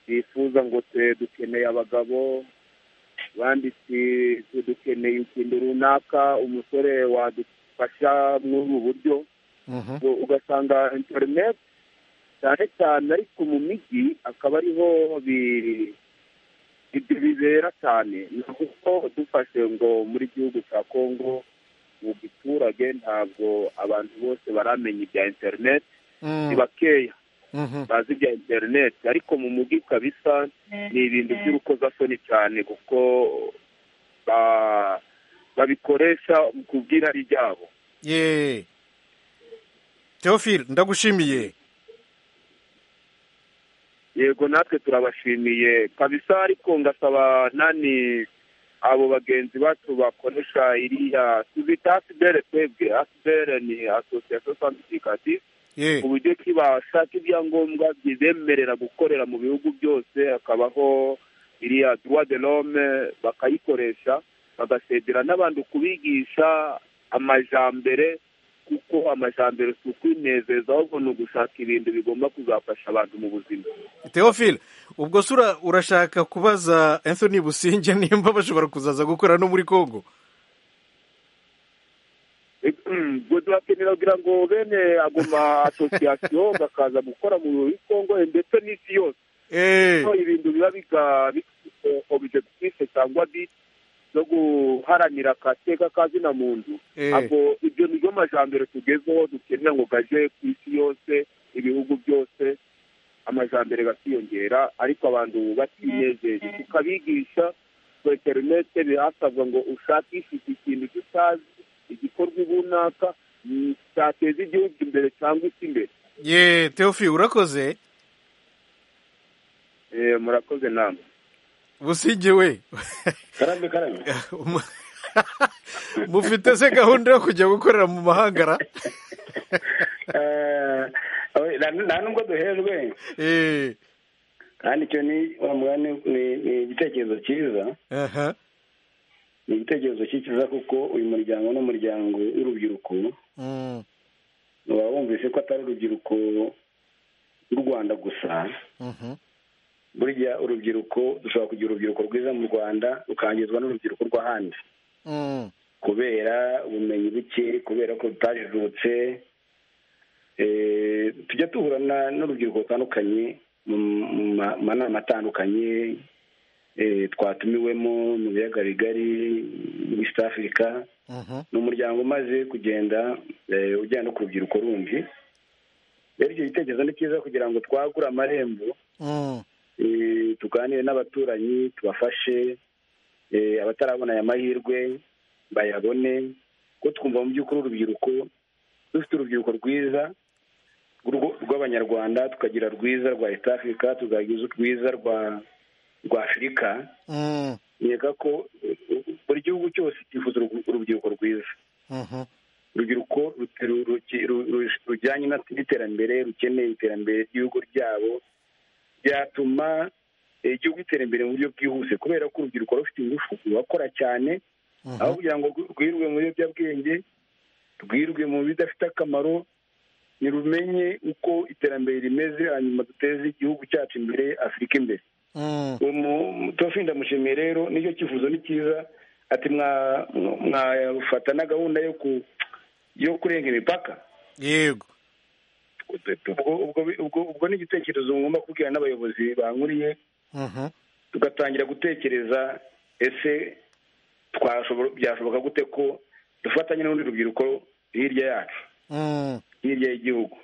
bifuza ngo dukeneye abagabo banditse dukeneye ikintu runaka umusore wadufasha muri ubu buryo ugasanga interineti cyane cyane ariko mu mijyi akaba ariho ibyo bibera cyane naho dufashe ngo muri gihugu cya kongo mu giturage ntabwo abantu bose baramenya ibya interineti ni bakeya bazi bya interineti ariko mu mujyi kabisa ni ibintu by'urukozasoni cyane kuko babikoresha ku bw'irari ryabo yeee teofile ndagushimiye yego natwe turabashimiye kabisa ariko ngasaba nani abo bagenzi bacu bakoresha iriya tuzita asibere twebwe asibere ni asosiyasiyo santifikatifu ku buryo kibashaka ibyangombwa bibemerera gukorera mu bihugu byose hakabaho iriya duwa de rome bakayikoresha bagasezera n'abandi kubigisha amajambere kuko amajyambere si ukwinezeza ahubwo ni ugushaka ibintu bigomba kuzafasha abantu mu buzima Theophile ubwo sura urashaka kubaza Anthony Businge nimba bashobora kuzaza gukora no muri Congo ubwo turakenera kugira ngo bene agoma asosiyasiyo bakaza gukora mu muri Congo ndetse n'isi yose Eh, ko ibintu biba biga bifite objective cyangwa bit zo guharanira agateka kazina muntu Eh. ubwo ibyo ni byo majyambere tugezeho dukenera ngo gaje ku isi yose ibihugu byose amajyambere gasiyongera ariko abantu batinejeje tukabigisha ku interinete birasabwa ngo ushakishije ikintu cyo utazi igikorwa runaka mm, cyateza igihugu imbere cyangwa isi imbere ye Theophile urakoze Eh, murakoze namwe Businge we karame karame Mu- mufite se gahunda yo kujya gukorera mu mahangara Eh, nta- nta nubwo duhejwe Eh, kandi icyo ni wa mugani ni- ni igitekerezo cyiza aha, ni igitekerezo cyiza kuko uyu muryango ni umuryango w'urubyiruko mm, waba wumvise ko atari urubyiruko rw'u rwanda gusa mhm, burya urubyiruko dushobora kugira urubyiruko rwiza mu rwanda rukangizwa n'urubyiruko rw'ahandi mm, kubera ubumenyi buke kubera ko rutajijutse Eh, tujya duhurana n'urubyiruko rutandukanye mu mu ma- manama atandukanye eh, twatumiwemo mu biyaga bigari muri east africa mhm, ni umuryango umaze kugenda eh, ujyana no ku rubyiruko rundi rero icyo gitekerezo ni cyiza kugira ngo twagure amarembo mm, eh, tuganire n'abaturanyi tubafashe eh, abatarabona aya mahirwe bayabone ko twumva mu by'ukuri urubyiruko dufite urubyiruko rwiza rw'u- rw'abanyarwanda tukagira rwiza rwa east africa tukagira rwiza rwa rwa afurika mm, nkeka ko eh, buri gihugu cyose cyifuza urugu- urubyiruko rwiza mhm, urubyiruko ru- ru- ru- ru- rujyanye na- n'iterambere rukeneye iterambere ry'ibihugu ryabo byatuma eh, igihugu gitera imbere mu buryo bwihuse kubera ko urubyiruko ruba rufite ingufu rurakora cyane mhm, aho kugira ngo rwi- rwirwe mu biyobyabwenge rwirwe mu bidafite akamaro nirumenye uko iterambere rimeze hanyuma duteze igihugu cyacu imbere afurika imbere mm, umutofi ndamushimiye rero nicyo cyifuzo ni cyiza ati mwa- mwafata na gahunda yo ku yo kurenga imipaka yego ubwo ubwo ubwo ubwo ni igitekerezo ngomba kubwira n'abayobozi bankuriye mhm, tugatangira gutekereza ese twashobora byashoboka gute ko dufatanye n'urundi rubyiruko hirya yacu mm, hirya y'igihugu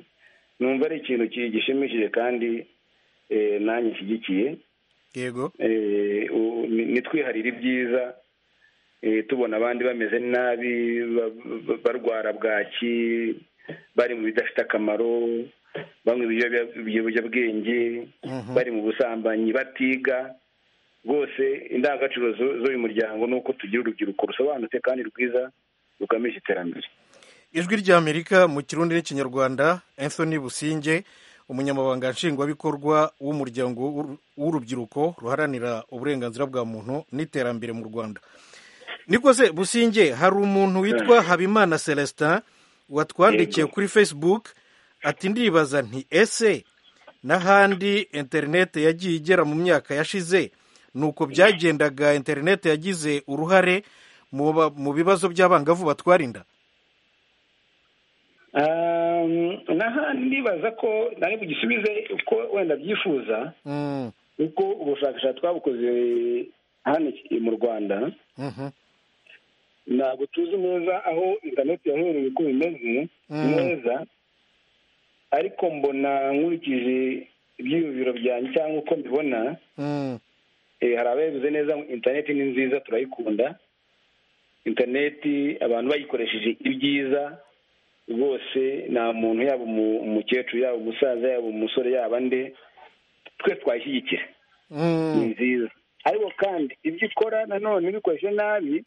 numva ari ikintu ki- gishimishije kandi eh, nanjye nshyigikiye yego Eh, u- ni- nitwiharire ibyiza eh, tubona abandi bameze nabi ba- ba- barwara bwaki bari mu bidafite akamaro banywa ibiyobya- ibiyobyabwenge Mhm. bari mu busambanyi batiga rwose indangagaciro zu- z'uyu muryango ni uko tugira urubyiruko rusobanutse kandi rwiza rugamije iterambere ijwi ry'amerika mu kirundi n'ikinyarwanda anthony businge umunyamabanga nshingwabikorwa w'umuryango w'uru- w'urubyiruko ruharanira uburenganzira bwa muntu n'iterambere mu rwanda niko se businge hari umuntu witwa habimana celestin watwandikiye Yego. kuri facebook ati ndibaza nti ese n'ahandi interinete yagiye igera mu myaka yashize ni uko byagendaga interinete yagize uruhare mu ba- mu bibazo by'abangavu batwarinda n'ahandi ndibaza ko nari bugisubize uko wenda byifuza Mm, kuko ubushakashatsi twabukoze hano i- mu rwanda mhm, ntabwo tuzi neza aho interineti yahereye uko bimeze Mm. neza ariko mbona nkurikije ibyiyumviro byanjye cyangwa uko mbibona mm, eh, hari ababivuze neza ngo interineti ni nziza turayikunda interineti abantu bayikoresheje ibyiza rwose nta muntu yaba umu- umukecuru yaba umusaza yaba umusore yaba nde twese twayishyigikira ni mm, nziza ariko kandi ibyo ikora nanone ubikoreshe nabi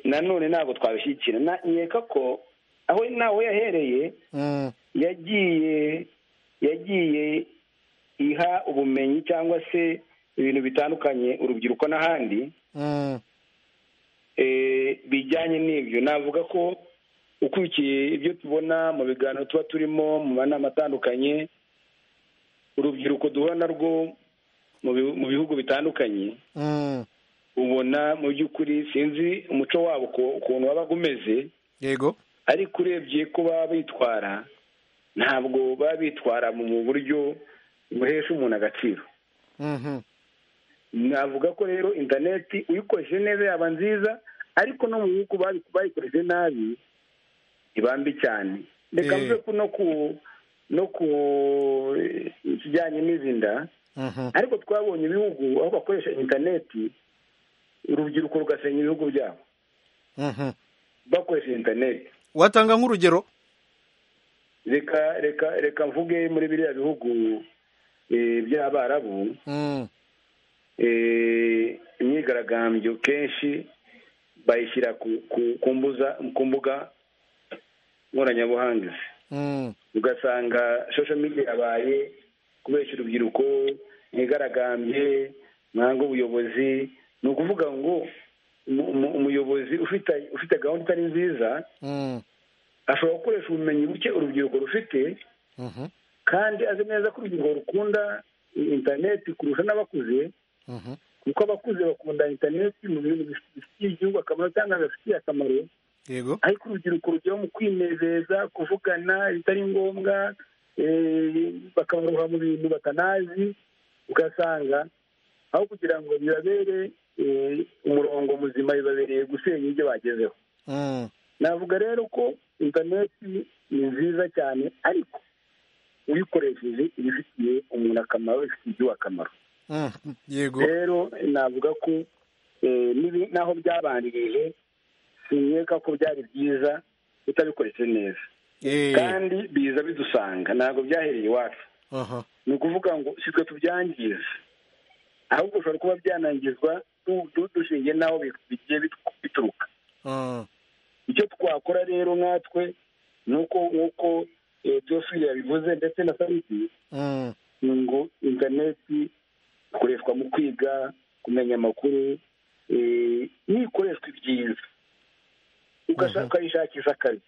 nanone ntabwo twabishyigikira Na- nkeka ko aho nawe yahereye mm, yagiye yagiye iha ubumenyi cyangwa se ibintu bitandukanye urubyiruko n'ahandi mm, eh, bijyanye n'ibyo navuga ko ukurikiye ibyo tubona mu biganiro tuba turimo mu manama atandukanye urubyiruko duhura narwo mu bihu- mu bihugu bitandukanye Mm, ubona mu by'ukuri sinzi umuco wabo uko- ukuntu waba umeze yego ariko urebye ko baba bitwara ntabwo baba bitwara mu buryo buhesha umuntu agaciro Mhm, navuga ko rero interineti uyikoresheje neza yaba nziza ariko no mu bihugu babi- bayikoresheje nabi iba mbi cyane reka Eh. mvuge ko no ku no ku eh, kijyanye n'izinda mhm, ariko twabonye ibihugu aho bakoresha interineti urubyiruko rugasenya ibihugu byabo mhm. bakoresheje interineti watanga nk'urugero reka reka reka mvuge muri biriya bihugu eh, by'abarabu Mm, eh, imyigaragambyo kenshi bayishyira ku- ku- ku mbuza- ku mbuga nkoranyamahanga izi. mm, ugasanga social media yabaye kubeshya urubyiruko mwigaragambye mwanga ubuyobozi ni ukuvuga ngo umu- umu- umuyobozi ufite ufite gahunda itari nziza mm, ashobora gukoresha ubumenyi buke urubyiruko rufite mhm, kandi azi neza ko urubyiruko rukunda interineti kurusha n'abakuze mhm, kuko abakuze bakunda interineti mu bintu bifitiye igihugu akamaro cyangwa bifitiye akamaro yego ariko urubyiruko rugera mu kwinezeza kuvugana bitari ngombwa eh, bakabaroha mu bintu batanazi ugasanga aho kugira ngo bibabere eh, umurongo muzima bibabereye gusenya ibyo bagezeho Mm, navuga rero ko interineti ni nziza cyane ariko uyikoresheje iba ifitiye umuntu akamaro ifitiye igihugu akamaro mm, yego rero navuga ko eh, n'ibi- n'aho byabanjirije sinyeka ko byari byiza utabikoreshe neza Eh, kandi biza bidusanga ntabwo byahereye iwacu aha, ni ukuvuga ngo si twe tubyangiza ahubwo ushobora kuba byanangizwa du- du- dushingiye n'aho bi- bigiye bitu- bituruka ah, icyo twakora rero nkatwe ni uko nk'uko eh, byose yabivuze ndetse na sariti mm, ni ngo interineti ikoreshwa mu kwiga kumenya amakuru eh, niyo ikoreshwa ibyiza Mhm. ugashaka ukayishakisha akazi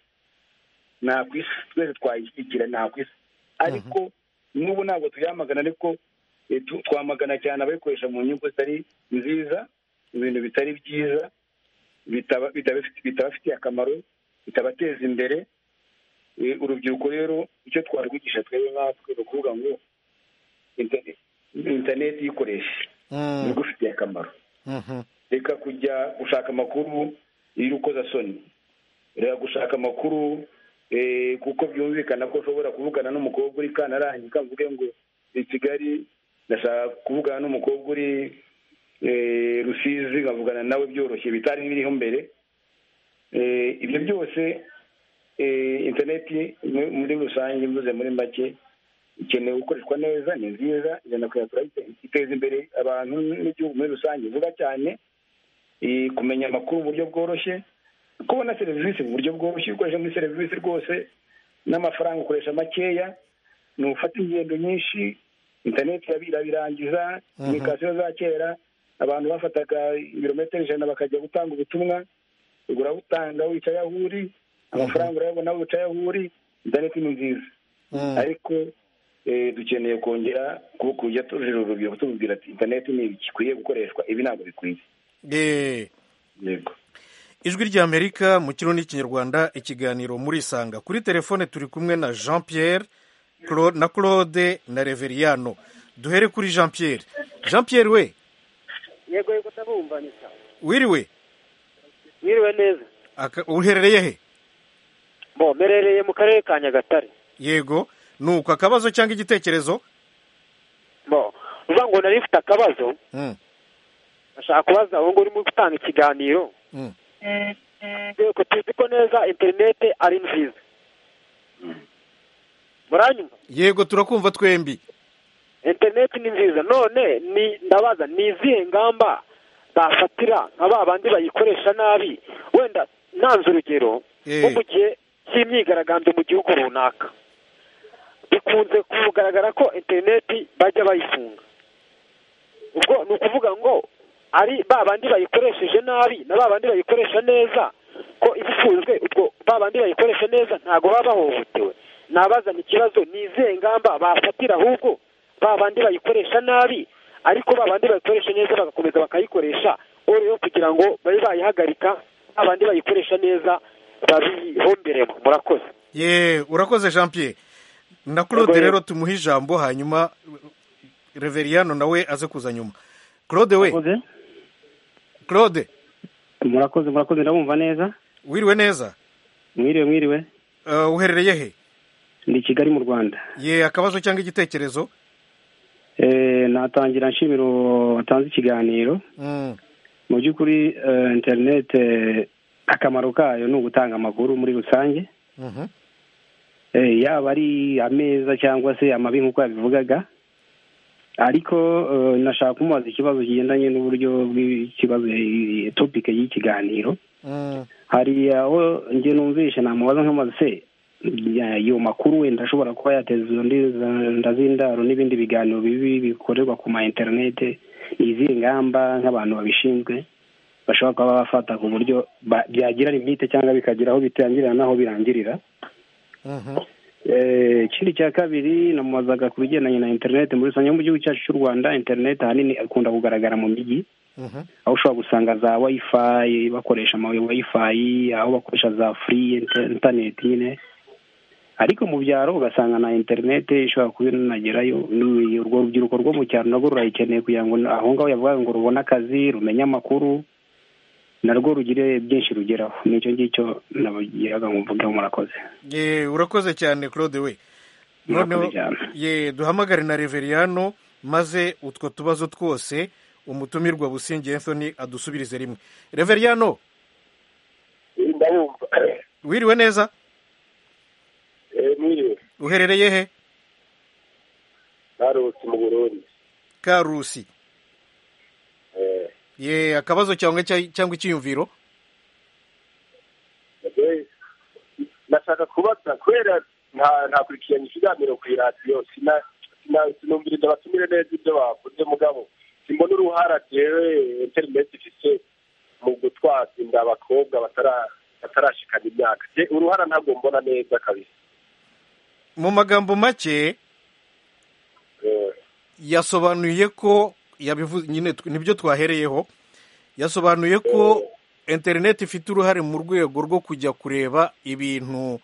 nta ku isi twese twayishyigikira nta ku isi ariko n'ubu ntabwo tuyamagana ariko eh, tu- twamagana cyane abayikoresha mu nyungu zitari nziza ibintu bitari byiza bitaba- bitabafiti- bitabafitiye akamaro bitabateza imbere Eh, urubyiruko rero icyo twarwigisha twebwe nkatwe ni ukuvuga ngo inter- interineti iyikoreshe mm, igufitiye akamaro mhm, reka kujya gushaka amakuru iyo ukoza soni reka gushaka amakuru eh, kuko byumvikana ko ushobora kuvugana n'umukobwa uri kanarangi ukavuge ngo i kigali ndashaka kuvugana n'umukobwa uri eh, rusizi nkavugana nawe byoroshye bitari biriho mbere Eh, ibyo byose eh, interineti mu- muri rusange mvuze muri make ikeneye gukoreshwa neza ni nziza ijana ku ijana turayite- iteza imbere abantu n'igihugu muri rusange vuba cyane eh, kumenya amakuru mu buryo bworoshye kubona serivisi mu buryo bworoshye ukoresha muri serivisi rwose n'amafaranga ukoresha makeya ni ufata ingendo nyinshi interineti irabira birangiza imikasiyo za kera abantu bafataga ibirometero ijana bakajya gutanga ubutumwa urabutanga wicaye aho uri amafaranga urayabona wicaye aho uri interineti ni nziza mm, ariko eh, dukeneye kongera ku- kujya tujira urubyiruko tububwira ati interineti ni ikwiye gukoreshwa ibi ntabwo bikwiye eh. yego ijwi ry'amerika mu kirundi n'ikinyarwanda ikiganiro murisanga kuri telefone turi kumwe na jean pierre Cla- na claude na reveriyano duhere kuri jean pierre jean pierre we yego yego ndabumvanisha wiriwe mwiriwe neza Aka- uherereye he bo mberereye mu karere ka nyagatare yego nuko akabazo cyangwa igitekerezo bo uvuga ngo nari mfite akabazo Mm, bashaka kubaza ubu ngubu urimo gutanga ikiganiro mm, yego tuzi ko neza interinete ari nziza muranyumva yego turakumva twembi interineti ni nziza none ni ndabaza ni izihe ngamba bafatira nka ba bandi bayikoresha nabi wenda ntanze urugero Eh. nko mu gihe cy'imyigaragambyo mu gihugu runaka bikunze kugaragara ko interineti bajya bayifunga ubwo ni ukuvuga ngo ari ba bandi bayikoresheje nabi na ba bandi bayikoresha neza ko ibifunzwe ubwo ba bandi bayikoresha neza ntabwo baba bahohotewe nabazana ikibazo ni izihe ngamba bafatira ahubwo ba bandi bayikoresha nabi ariko ba bandi bayikoresha neza bagakomeza bakayikoresha rero kugira ngo babe bayihagarika ba bandi bayikoresha neza babihomberemo murakoze ye urakoze jean pierre na claude rero tumuhe ijambo hanyuma reveriyano nawe aze kuza nyuma claude we murakoze claude murakoze murakoze ndabumva neza wiriwe neza mwiriwe mwiriwe Eh, uherereye he ndi kigali mu rwanda ye akabazo cyangwa igitekerezo Eh, natangira nshimira uwo watanze ikiganiro Mm, mu by'ukuri eh, interinete akamaro kayo ni ugutanga amakuru muri rusange mhm, Eh, yaba ari ameza cyangwa se amabi nk'uko yabivugaga ariko eh, nashaka kumubaza ikibazo kigendanye n'uburyo bw'ikibazo topike y'ikiganiro mm, hari aho njye numvishe namubaza nkamubaza se ya- ayo makuru wenda ashobora kuba yateza izo ndi- za- nda z'indaro n'ibindi biganiro bibi bikorerwa ku ma interinete ni izihe ngamba nk'abantu babishinzwe bashobora kuba bafata ku buryo ba- byagirana imyite cyangwa bikagira aho bitangirira n'aho birangirira mhm, Eh, ikindi cya kabiri namubazaga ku bigendanye na interinete muri rusange mu gihugu cyacu cy'u rwanda interinete ahanini akunda kugaragara mu mijyi mhm, aho ushobora gusanga za wifi bakoresha ama wifi aho bakoresha za free inter- internet nyine ariko mu byaro ugasanga na interinete ishobora kuba inagerayo n'uyu- urwo rubyiruko rwo mu cyaro narwo rurayikeneye kugira ngo aho ngaho yavuga ngo rubone akazi rumenye amakuru narwo rugire byinshi rugeraho nicyo ngicyo nabagiraga ngo mvugeho murakoze ye urakoze cyane claude we noneho Murakoze cyane. ye duhamagare na reveriyano maze utwo tubazo twose umutumirwa busingi anthony adusubirize rimwe reveriyano ndabumva wiriwe neza Eh, mwiriwe uherereye he narutse mu burundi karusi Eh, ye akabazo cyangwa icya- cyangwa icyiyumviro eh, nashaka kubaza kubera nta- ntakurikiranye ikiganiro ku iradiyo sina- sina- sinumviriza abatumire neza ibyo bavuze mugabo simbona uruhara jewe interineti ifise mu gutwaza inda abakobwa batara- batarashikana imyaka Je, uruhara ntabwo mbona neza kabisa mu magambo make Eh, yasobanuye ko yabivu nyine tw- nibyo twahereyeho yasobanuye ko interineti ifite uruhare mu rwego rwo kujya kureba ibintu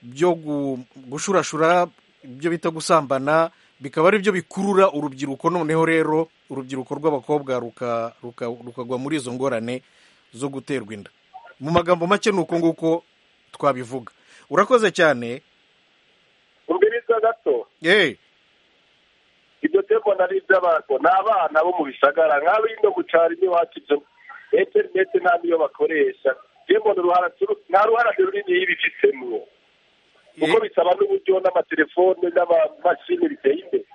byo gu- gushurashura ibyo bita gusambana bikaba ari byo bikurura urubyiruko noneho rero urubyiruko rw'abakobwa ruka- ruka- rukagwa muri izo ngorane zo guterwa inda mu magambo make ni uko nguko twabivuga urakoze cyane umviriza gato eh ibyo tembo nari iby'abantu ni abana bo mu bisagara nk'abino gucara iwacu ibyo interineti nta niyo bakoresha tembo ni uruhara turu- nta ruhara runini y'ibifitemo kuko eh, bisaba n'uburyo n'amatelefone n'amamashini biteye imbere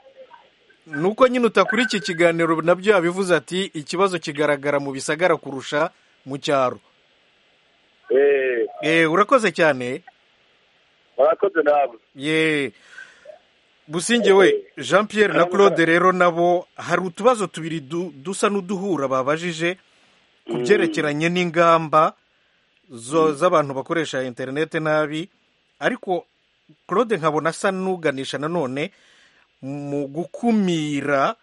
nuko nyine utakuri iki kiganiro nabyo yabivuze ati ikibazo kigaragara mu bisagara kurusha mu cyaro Eh, eh urakoze cyane murakoze namwe ye businge we jean pierre na claude rero nabo hari utubazo tubiri du- dusa n'uduhura babajije ku byerekeranye n'ingamba zo- z'abantu bakoresha interinete nabi ariko claude nkabona asa n'uganisha nanone mu gukumira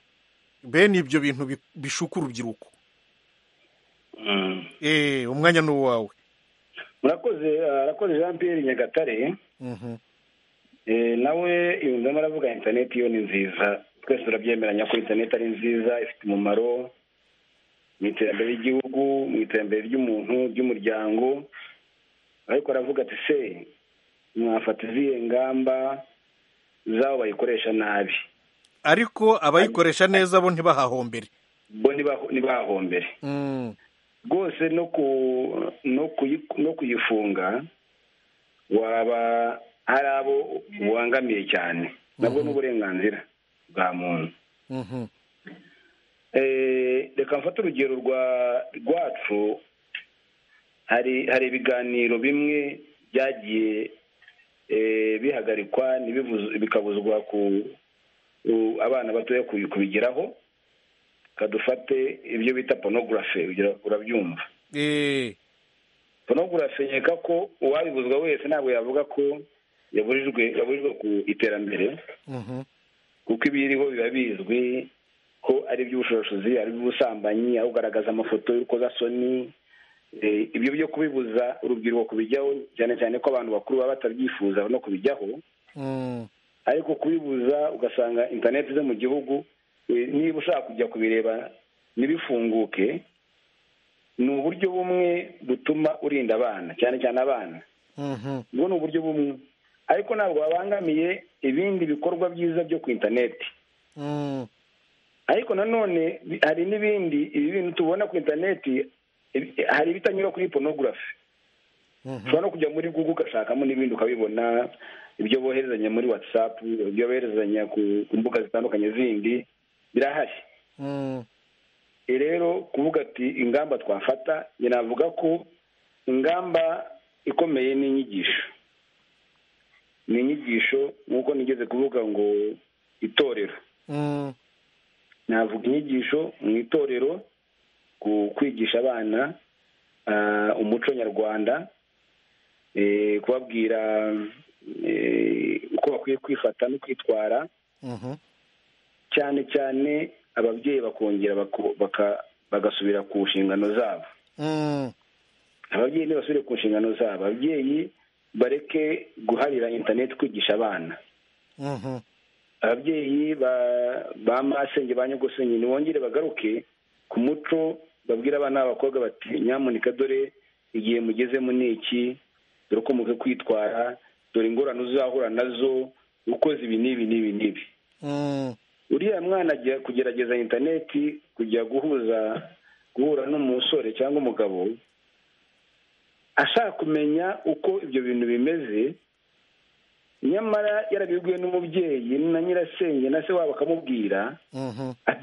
bene ibyo bintu bi- bishuka urubyiruko Eh, umwanya ni uwawe murakoze arakoze jean pierre nyagatare Mhm. Eh, nawe yunzemo aravuga interineti yo ni nziza twese turabyemeranya ko interineti ari nziza ifite umumaro mu iterambere ry'igihugu mu iterambere ry'umuntu ry'umuryango ariko aravuga ati se mwafata izihe ngamba z'abo bayikoresha nabi ariko abayikoresha neza bo ntibahahombere bo ntibaho- ntibahombere Mm, rwose no ku no kuyi- no kuyifunga waba hari abo ubangamiye cyane nabwo ni uburenganzira bwa muntu mhm. Eh, reka mfate urugero rwa rwacu hari hari ibiganiro bimwe byagiye eh, bihagarikwa ntibivuze- bikabuzwa ku ku- abana batoya kubi- kubigeraho kadufate ibyo bita porunogarafe urabyumva Eh, ntabwo urafenyeka ko uwabibuzwa wese ntabwo yavuga ko yaburijwe yaburijwe ku iterambere kuko ibiriho biba bizwi ko ari iby'ubushobozi ari iby'ubusambanyi aho ugaragaza amafoto y'urukozasoni ibyo byo kubibuza urubyiruko kubijyaho cyane cyane ko abantu bakuru baba batabyifuza no kubijyaho ariko kubibuza ugasanga interineti zo mu gihugu niba ushaka kujya kubireba ntibifunguke ni uburyo bumwe butuma urinda abana cyane cyane abana ubwo ni uburyo bumwe ariko ntabwo babangamiye ibindi bikorwa byiza byo ku interineti ariko nanone hari n'ibindi ibi bintu tubona ku interineti hari ibitanyura kuri porunogarafi ushobora no kujya muri google ugashakamo n'ibindi ukabibona ibyo boherezanya muri watsapu ibyo boherezanya ku mbuga zitandukanye zindi birahari rero kuvuga ati ingamba twafata navuga ko ingamba ikomeye ni inyigisho ni inyigisho nk'uko nigeze kuvuga ngo itorero navuga inyigisho mu itorero ku kwigisha abana umuco nyarwanda kubabwira uko bakwiye kwifata no kwitwara cyane cyane ababyeyi bakongera bagasubira ku nshingano zabo ababyeyi ntibasubire ku nshingano zabo ababyeyi bareke guharira interineti kwigisha abana ababyeyi ba masenge ba nyogosenge ntibongere bagaruke ku muco babwira abana b'abakobwa bati nyamuneka dore igihe mugezemo ni iki dore uko mukwiye kwitwara dore ingorane uzahura nazo ukoze ibi n'ibi n'ibi n'ibi uriya mwana ajya kugerageza interineti kujya guhuza guhura n'umusore cyangwa umugabo ashaka kumenya uko ibyo bintu bimeze nyamara yarabibwiwe n'umubyeyi na nyirasenge na se wabo akamubwira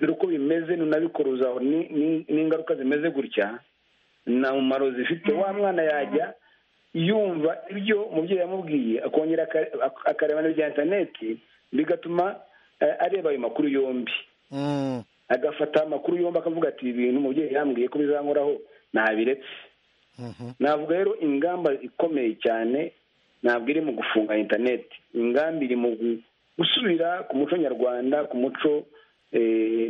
dore uko bimeze nunabikoruzaho n'ingaruka zimeze gutya nta mumaro zifite wa mwana yajya yumva ibyo umubyeyi yamubwiye akongera akareba n'ibya interineti bigatuma areba ayo makuru yombi agafata amakuru yombi akavuga ati ibi bintu umubyeyi yambwiye ko bizankoraho ntabiretse navuga rero ingamba ikomeye cyane ntabwo iri mu gufunga interineti ingamba iri mu gusubira ku muco nyarwanda ku muco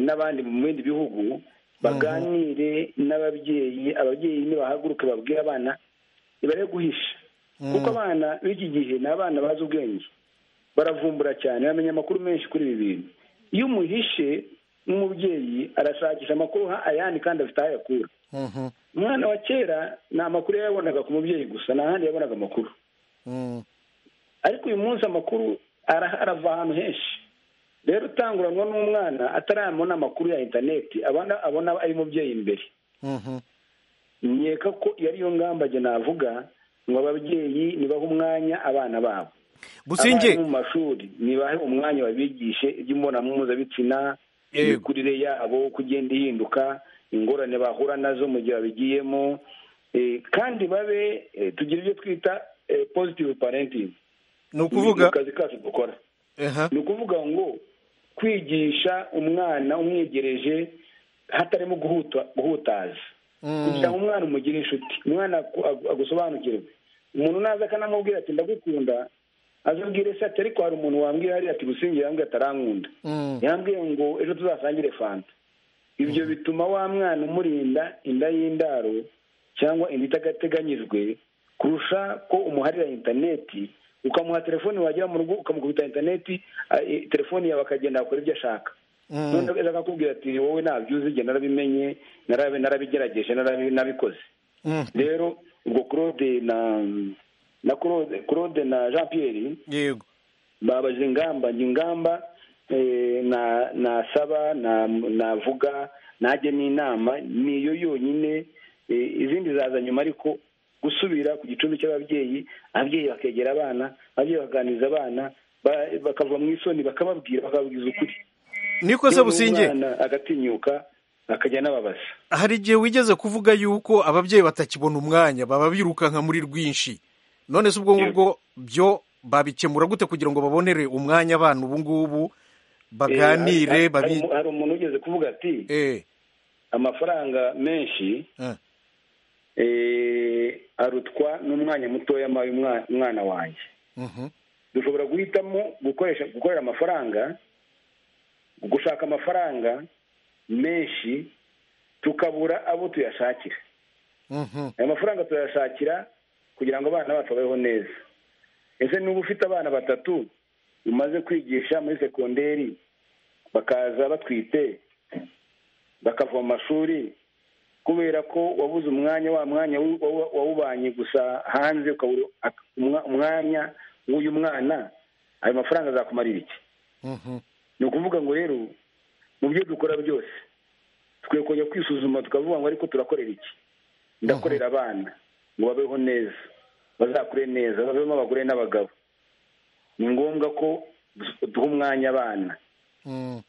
n'abandi mu bindi bihugu baganire n'ababyeyi ababyeyi nibahaguruke babwire abana ntibare guhisha kuko abana b'iki gihe ni abana bazi ubwenge baravumbura cyane bamenya amakuru menshi kuri ibi bintu iyo umuhishe nk'umubyeyi arashakisha amakuru ayandi kandi afite aho ayakura umwana wa kera ni amakuru yayabonaga ku mubyeyi gusa nta handi yabonaga amakuru ariko uyu munsi amakuru arava ahantu henshi rero utanguranwa n'umwana atarabona amakuru ya interineti abona ari umubyeyi imbere nkeka ko iyo ari yo ngambage navuga ngo ababyeyi nibahe umwanya abana babo businge mu mashuri nibahe umwanya babigishe iby'imbonampuzabitsina imikurire yabo uko igenda ihinduka ingorane bahura nazo mu gihe babigiyemo kandi babe tugira ibyo twita positive parenting ni ukuvuga kazi kacu dukora ni ukuvuga ngo kwigisha umwana umwegereje hatarimo guhutaza kugira ngo umwana umugire inshuti umwana agusobanukirwe umuntu naza akanamubwira ati ndagukunda azabwire se ati ariko hari umuntu wambwira hariya ati gusingira yambwiye atarankunda yambwiye ngo ejo tuzasangire fanta ibyo bituma wa mwana umurinda inda y'indaro cyangwa inda itagateganyijwe kurusha ko umuharira interineti ukamuha telefoni wagera mu rugo ukamukubita interineti telefoni yawe akagenda akora ibyo ashaka noneho akakubwira ati wowe ntabyo uzi igihe narabimenye narabigerageje narabikoze rero ubwo claude na na claude na jean pierre yego babaje ingamba ingamba nasaba navuga najya n'inama niyo yonyine izindi zaza nyuma ariko gusubira ku gicumbi cy'ababyeyi ababyeyi bakegera abana ababyeyi baganiriza abana bakava mu isoni bakababwira bakababwiza ukuri niko se businge agatinyuka akajya n'ababaza hari igihe wigeze kuvuga yuko ababyeyi batakibona umwanya baba birukanka muri rwinshi none se ubwo ngubwo byo babikemura gute kugira ngo babonere umwanya abana ubu ngubu baganire hari umuntu ugeze kuvuga ati amafaranga menshi arutwa n'umwanya mutoya mpaye umwana wanjye dushobora guhitamo gukoresha gukorera amafaranga gushaka amafaranga menshi tukabura abo tuyashakira ayo mafaranga tuyashakira kugira ngo abana bacu babeho neza ese niba ufite abana batatu umaze kwigisha muri sekonderi bakaza batwite bakava mu mashuri kubera ko wabuze umwanya wa mwanya wawubanye gusa hanze ukabura umwanya w'uyu mwana ayo mafaranga azakumarira iki ni ukuvuga ngo rero mu byo dukora byose tukwiye kujya kwisuzuma tukavuga ngo ariko turakorera iki ndakorera abana ngo babeho neza bazakure neza babemo abagore n'abagabo ni ngombwa ko duha umwanya abana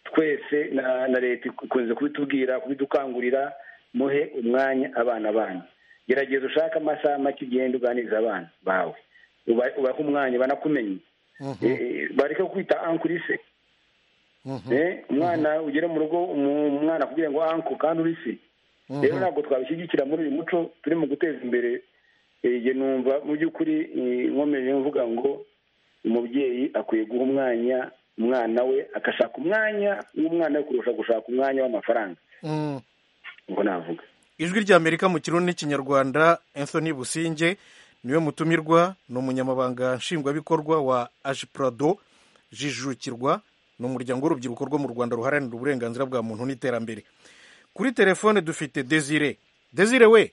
twese na leta ikunze kubitubwira kubidukangurira muhe umwanya abana banyu gerageza ushake amasaha make ugenda uganiriza abana bawe ubahe umwanya banakumenye bareke kwita ankurise umwana ugere mu rugo umwana kugira ngo anku kandi uri se rero ntabwo twabishyigikira muri uyu muco turi mu guteza imbere igihe numva mu by'ukuri nkomeje mvuga ngo umubyeyi akwiye guha umwanya umwana we agashaka umwanya w'umwana we kurusha gushaka umwanya w'amafaranga ubwo navuga ijwi ry'amerika mu kirundi n'ikinyarwanda Anthony businge niwe mutumirwa ni umunyamabanga nshingwabikorwa wa ajipurado jijukirwa ni umuryango w'urubyiruko rwo mu rwanda ruharanira uburenganzira bwa muntu n'iterambere kuri telefone dufite desire desire we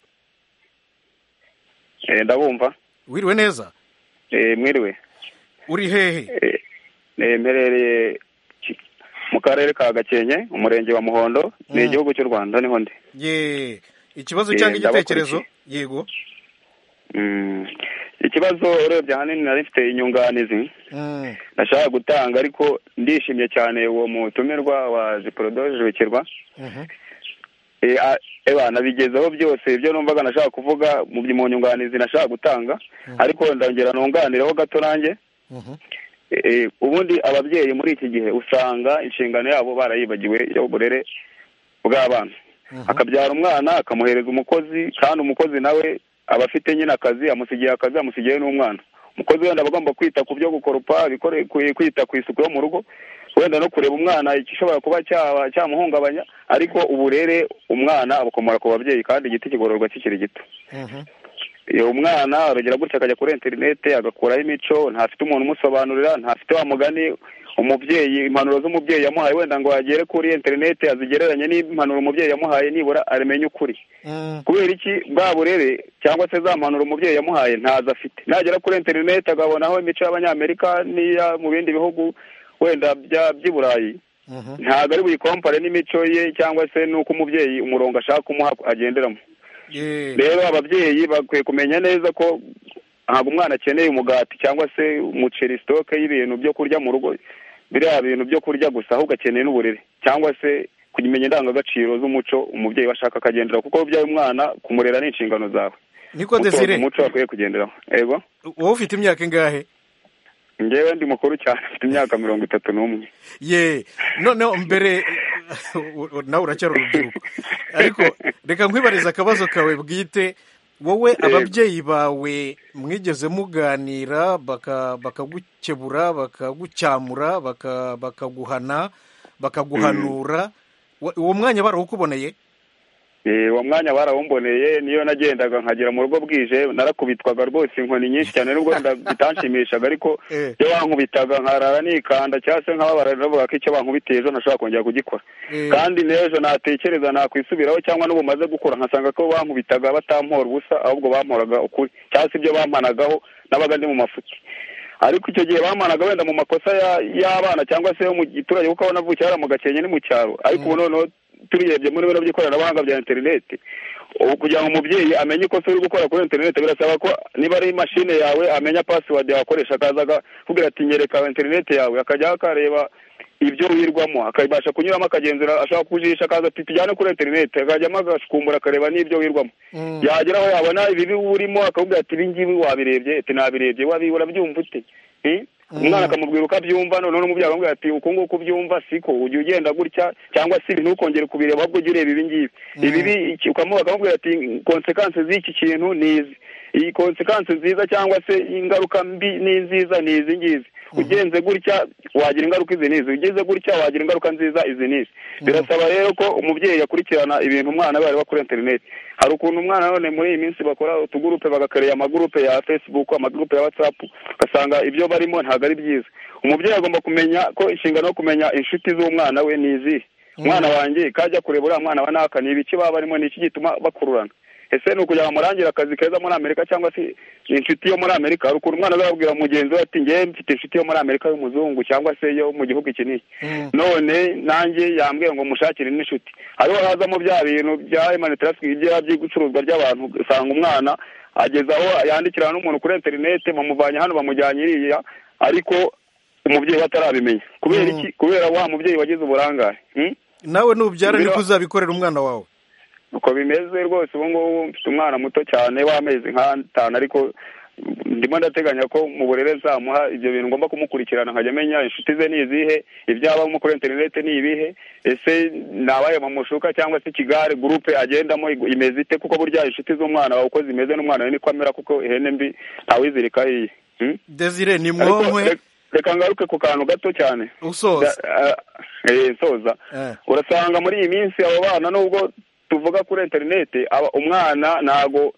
ndabumva wiriwe neza mwiriwe uri hehe mperereye mu karere ka gakenke umurenge wa muhondo ni igihugu cy'u rwanda niho ndi ye ikibazo cyangwa igitekerezo yego ikibazo urebye ahanini nari mfite inyunganizi Mm, nashaka gutanga ariko ndishimye cyane uwo mutumirwa wa jiporodojerekirwa mhm. nabigezeho byose ibyo numvaga nashaka kuvuga mu by- mu nyunganizi nashaka gutanga ariko ndongera nunganireho gato nanjye Mhm. Eh, ubundi ababyeyi muri iki gihe usanga inshingano yabo barayibagiwe y'uburere bw'abana akabyara umwana akamuhereza umukozi kandi umukozi nawe aba afite nyine akazi amusigiye akazi amusigiye n'umwana umukozi wenda aba agomba kwita ku byo gukoropa bikore- ku- kwita ku isuku yo mu rugo wenda no kureba umwana igishobora kuba cyaba- cyamuhungabanya ariko uburere umwana abukomora ku babyeyi kandi igiti kigororwa kikiri gito Mhm. iyo umwana arongera gutya akajya kuri interineti agakuraho imico ntafite umuntu umusobanurira ntafite wa mugani umubyeyi impanuro z'umubyeyi yamuhaye wenda ngo agere kuri interineti azigereranye n'impanuro umubyeyi yamuhaye nibura amenye ukuri Mm, kubera iki bwa burere cyangwa se za mpanuro umubyeyi yamuhaye ntazo afite nagera kuri interineti agabonaho imico y'abanyamerika n'iya mu bindi bihugu wenda bya- by'i burayi mhm. ntabwo ari buyikompare n'imico ye cyangwa se n'uko umubyeyi umurongo ashaka kumuha agenderamo Ye, rero ababyeyi bakwiye kumenya neza ko ntabwo umwana akeneye umugati cyangwa se umuceri sitoke y'ibintu byo kurya mu rugo biriya bintu byo kurya gusa ahubwo akeneye n'uburere cyangwa se kumenya indangagaciro z'umuco umubyeyi we ashaka akagendera kuko byaye umwana kumurera ni inshingano zawe niko Umutoza desire umuco bakwiye kugenderaho yego wowe ufite imyaka ingahe ngewe ndi mukuru cyane mfite imyaka mirongo itatu n'umwe ye noneho mbere nawe uracyari urubyiruko ariko reka nkwibariza akabazo kawe bwite wowe ababyeyi bawe mwigeze muganira baka- bakagukebura bakagucyamura baka- bakaguhana bakaguhanura Wa- uwo mwanya barawukuboneye Eh, uwo mwanya barawumboneye niyo nagendaga nkagera mu rugo bwije narakubitwaga rwose inkoni nyinshi cyane nubwo wenda bitanshimishaga ariko Eh. iyo bankubitaga nkarara nikanda cyangwa se nkababara navuga ko icyo bankubitiye ejo ntashobora kongera kugikora Eh. kandi n'ejo natekereza nakwisubiraho cyangwa n'ubu maze gukura nkasanga ko bankubitaga batampora ubusa ahubwo bamporaga ukuri cyangwa se ibyo bampanagaho nabaga ndi mu mafuti ariko icyo gihe bamanaga wenda mu makosa ya- y'abana cyangwa se yo mu giturage kuko aho navukiye hariya mu gakenke ni mu cyaro ariko ubu noneho turebye muri bino by'ikoranabuhanga bya interineti ubu kugira ngo umubyeyi amenye ikosa uri gukora kuri interineti birasaba ko niba ari imashini yawe amenya pasiwadi yakoresha akaza akakubwira ati nyereka interineti yawe akajyaho akareba ibyo wirwamo akabasha kunyuramo akagenzura ashaka kujisha akaza ati tujyane kuri interineti akajyamo agashukumbura akareba n'ibyo wirwamo yagera aho yabona ibibi urimo akakubwira ati ibi ngibi wabirebye ati nabirebye wabi urabyumva ute Eh? umwana akamubwira uko abyumva noneho n'umubyeyi akamubwira ati uku nguku ubyumva siko ujya ugenda gutya cyangwa se ibintu ukongera kubireba ahubwo ujya ureba ibi ngibi ibibi iki- ukamuha akamubwira ati konsekansi z'iki kintu ni izi iyi konsekansi nziza cyangwa se ingaruka mbi ni nziza ni izi ngizi ugenze gutya wagira ingaruka izi n'izi ugenze gutya wagira ingaruka nziza izi n'izi birasaba rero ko umubyeyi yakurikirana ibintu umwana we areba kuri interineti hari ukuntu umwana none muri iyi minsi bakora utugurupe bagakarera amagurupe ya fesibuku amagurupe ya watsapu ugasanga ibyo barimo ntabwo ari byiza umubyeyi agomba kumenya ko inshingano yo kumenya inshuti z'umwana we ni izihe umwana wanjye kajya kureba uriya mwana wa naka ni ibiki baba barimo ni iki gituma bakururana ese ni ukugira ngo amurangire akazi keza muri amerika cyangwa se inshuti yo muri amerika hari ukuntu umwana azabwira mugenzi we ati ngewe mfite inshuti yo muri amerika y'umuzungu cyangwa se yo mu gihugu iki n'iki none nanjye yambwiye ngo mushakire n'inshuti hariho hazamo bya bintu bya emanitarasi bigira by'icuruzwa ry'abantu usanga umwana ageza aho yandikirana n'umuntu kuri interinete bamuvanye hano bamujyanye iriya ariko umubyeyi we atarabimenya kubera iki kubera wa mubyeyi wagize uburangare hmm? nawe nubyara niko Bira- uzabikorera umwana wawe uko bimeze rwose ubu ngubu mfite umwana muto cyane w'amezi nk'atanu ariko ndimo ndateganya ko mu burere nzamuha ibyo bintu ngomba kumukurikirana nkajya amenya inshuti ze ni izihe ibyabamo kuri interinete ni ibihe ese nabaye mamushuka cyangwa se ikigare gurupe agendamo ig- imeze ite kuko burya inshuti z'umwana wawe uko zimeze n'umwana we niko amera kuko ihene mbi ntawizirika iye Hmm? desire ni Ariko mwomwe re- reka ngaruke ku kantu gato cyane usoza Da- eh, eh, soza Eh. urasanga muri iyi minsi abo bana nubwo tuvuga kuri interinete aba- umwana ntago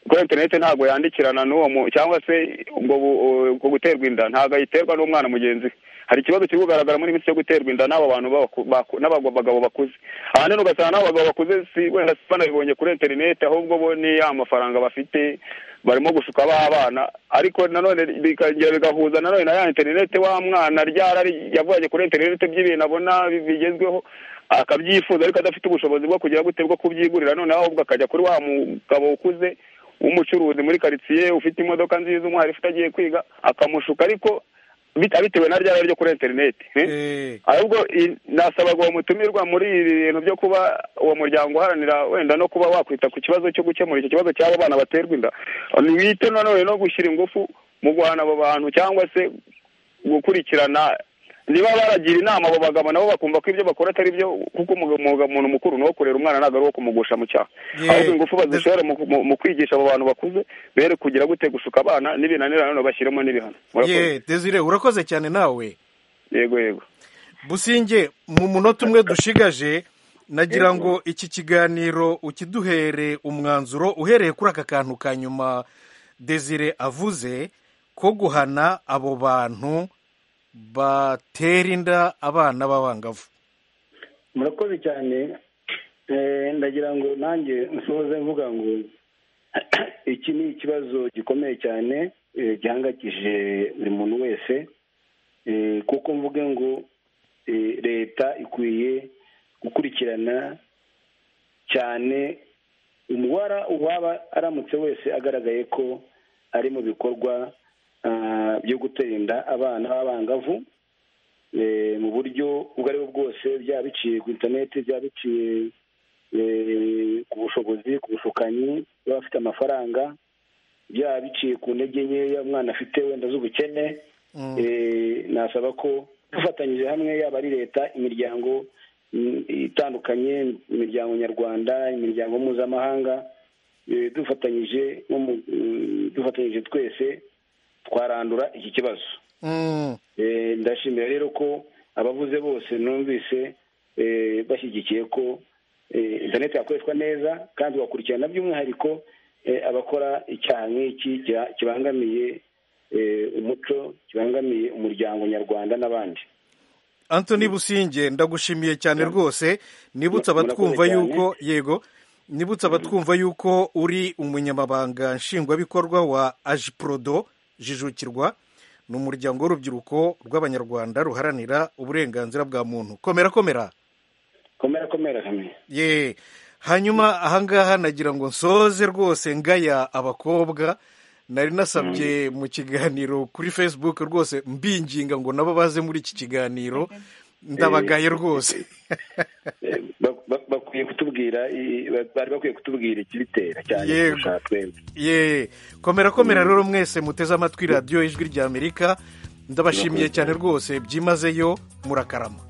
kuri interinete ntago yandikirana n'uwo mu cyangwa se ubwo bu- ubwo guterwa inda ntago ayiterwa n'umwana mugenzi we hari ikibazo kiri kugaragara muri iyi minsi cyo guterwa inda n'abo bantu baku- baku- n'abagabo bakuze ahanini ugasanga n'abo bagabo bakuze si wenda si banabibonye kuri interinete ahubwo bo ni ya mafaranga bafite barimo gushuka ba bana ariko nanone bikongera bigahuza nanone na ya interinete wa mwana ryarari yavanye kuri interinete by'ibintu abona bi- bigezweho akabyifuza ariko adafite ubushobozi bwo kugira gute bwo kubyigurira noneho ahubwo akajya kuri wa mugabo ukuze w'umucuruzi muri karitsiye ufite imodoka nziza umwarifu utagiye kwiga akamushuka ariko bit- bitewe na ryari ryo kuri interinete eh? Eh, ahubwo i- nasabaga uwo mutumirwa muri ibi bintu byo kuba uwo muryango uharanira wenda no kuba wakwita ku kibazo cyo gukemura icyo kibazo cy'abo bana baterwa inda wite nanone no gushyira ingufu mu guhana abo bantu cyangwa se gukurikirana niba baragira inama abo bagabo nabo bakumva ko ibyo bakora atari byo kuko umugabo- umugabo- umuntu mukuru ni uwo kurera umwana ntabwo ari uwo kumugusha mu cyaha Ye- ahubwo ingufu bazishobora mu- mu- mu kwigisha abo bantu bakuze bere kugira gute gushuka abana n'ibinanira nanone bashyiremo n'ibihano Murakoze. ye desire urakoze cyane nawe yego yego businge mu munota umwe dushigaje nagira ngo iki kiganiro ukiduhere umwanzuro uhereye kuri aka kantu ka nyuma desire avuze ko guhana abo bantu batera inda abana b'abangavu murakoze cyane Eh, ndagira ngo nanjye nsoze mvuga ngo iki ni ikibazo gikomeye cyane eh, gihangayikije buri muntu wese Eh, kuko mvuge ngo eh, leta ikwiye gukurikirana cyane umubara uwaba aramutse wese agaragaye ko ari mu bikorwa ah, byo gutera inda abana b'abangavu eh, mu buryo ubwo ari bwo bwose byaba biciye ku interineti byaba biciye eh, ku bushobozi ku bushukanyi baba bafite amafaranga byaba biciye ku ntege nkeya umwana afite wenda z'ubukene eh, nasaba ko dufatanyije hamwe yaba ari leta imiryango mm, itandukanye imiryango nyarwanda imiryango mpuzamahanga eh, dufatanyije nko mu- mm, dufatanyije twese twarandura iki kibazo Mm, Eh, ndashimira rero ko abavuze bose numvise eh, bashyigikiye ko eh, interineti yakoreshwa neza kandi bakurikirana by'umwihariko eh, abakora icyaha nk'iki kiba- kibangamiye eh, umuco kibangamiye umuryango nyarwanda n'abandi anthony businge ndagushimiye cyane rwose nibutse Murakoze abatwumva cyane. yuko yego nibutse abatwumva yuko uri umunyamabanga nshingwabikorwa wa ajiprodo jijukirwa ni umuryango w'urubyiruko rw'abanyarwanda ruharanira uburenganzira bwa muntu komera komera komera komera kamwe ye hanyuma ahangaha nagira ngo nsoze rwose ngaya abakobwa nari nasabye mu kiganiro kuri facebook rwose mbinginga ngo nabo baze muri iki kiganiro ndabagaye rwose Eh, ba- ba- bakwiye kutubwira i- ba- bari bakwiye kutubwira ikibitera cyane Yego. kurusha twebwe ye komera komera rero mwese muteze amatwi radiyo ijwi ry'amerika ndabashimiye cyane rwose byimazeyo murakarama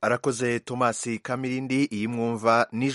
arakoze tomasi kamirindi iyi mwumva nijwi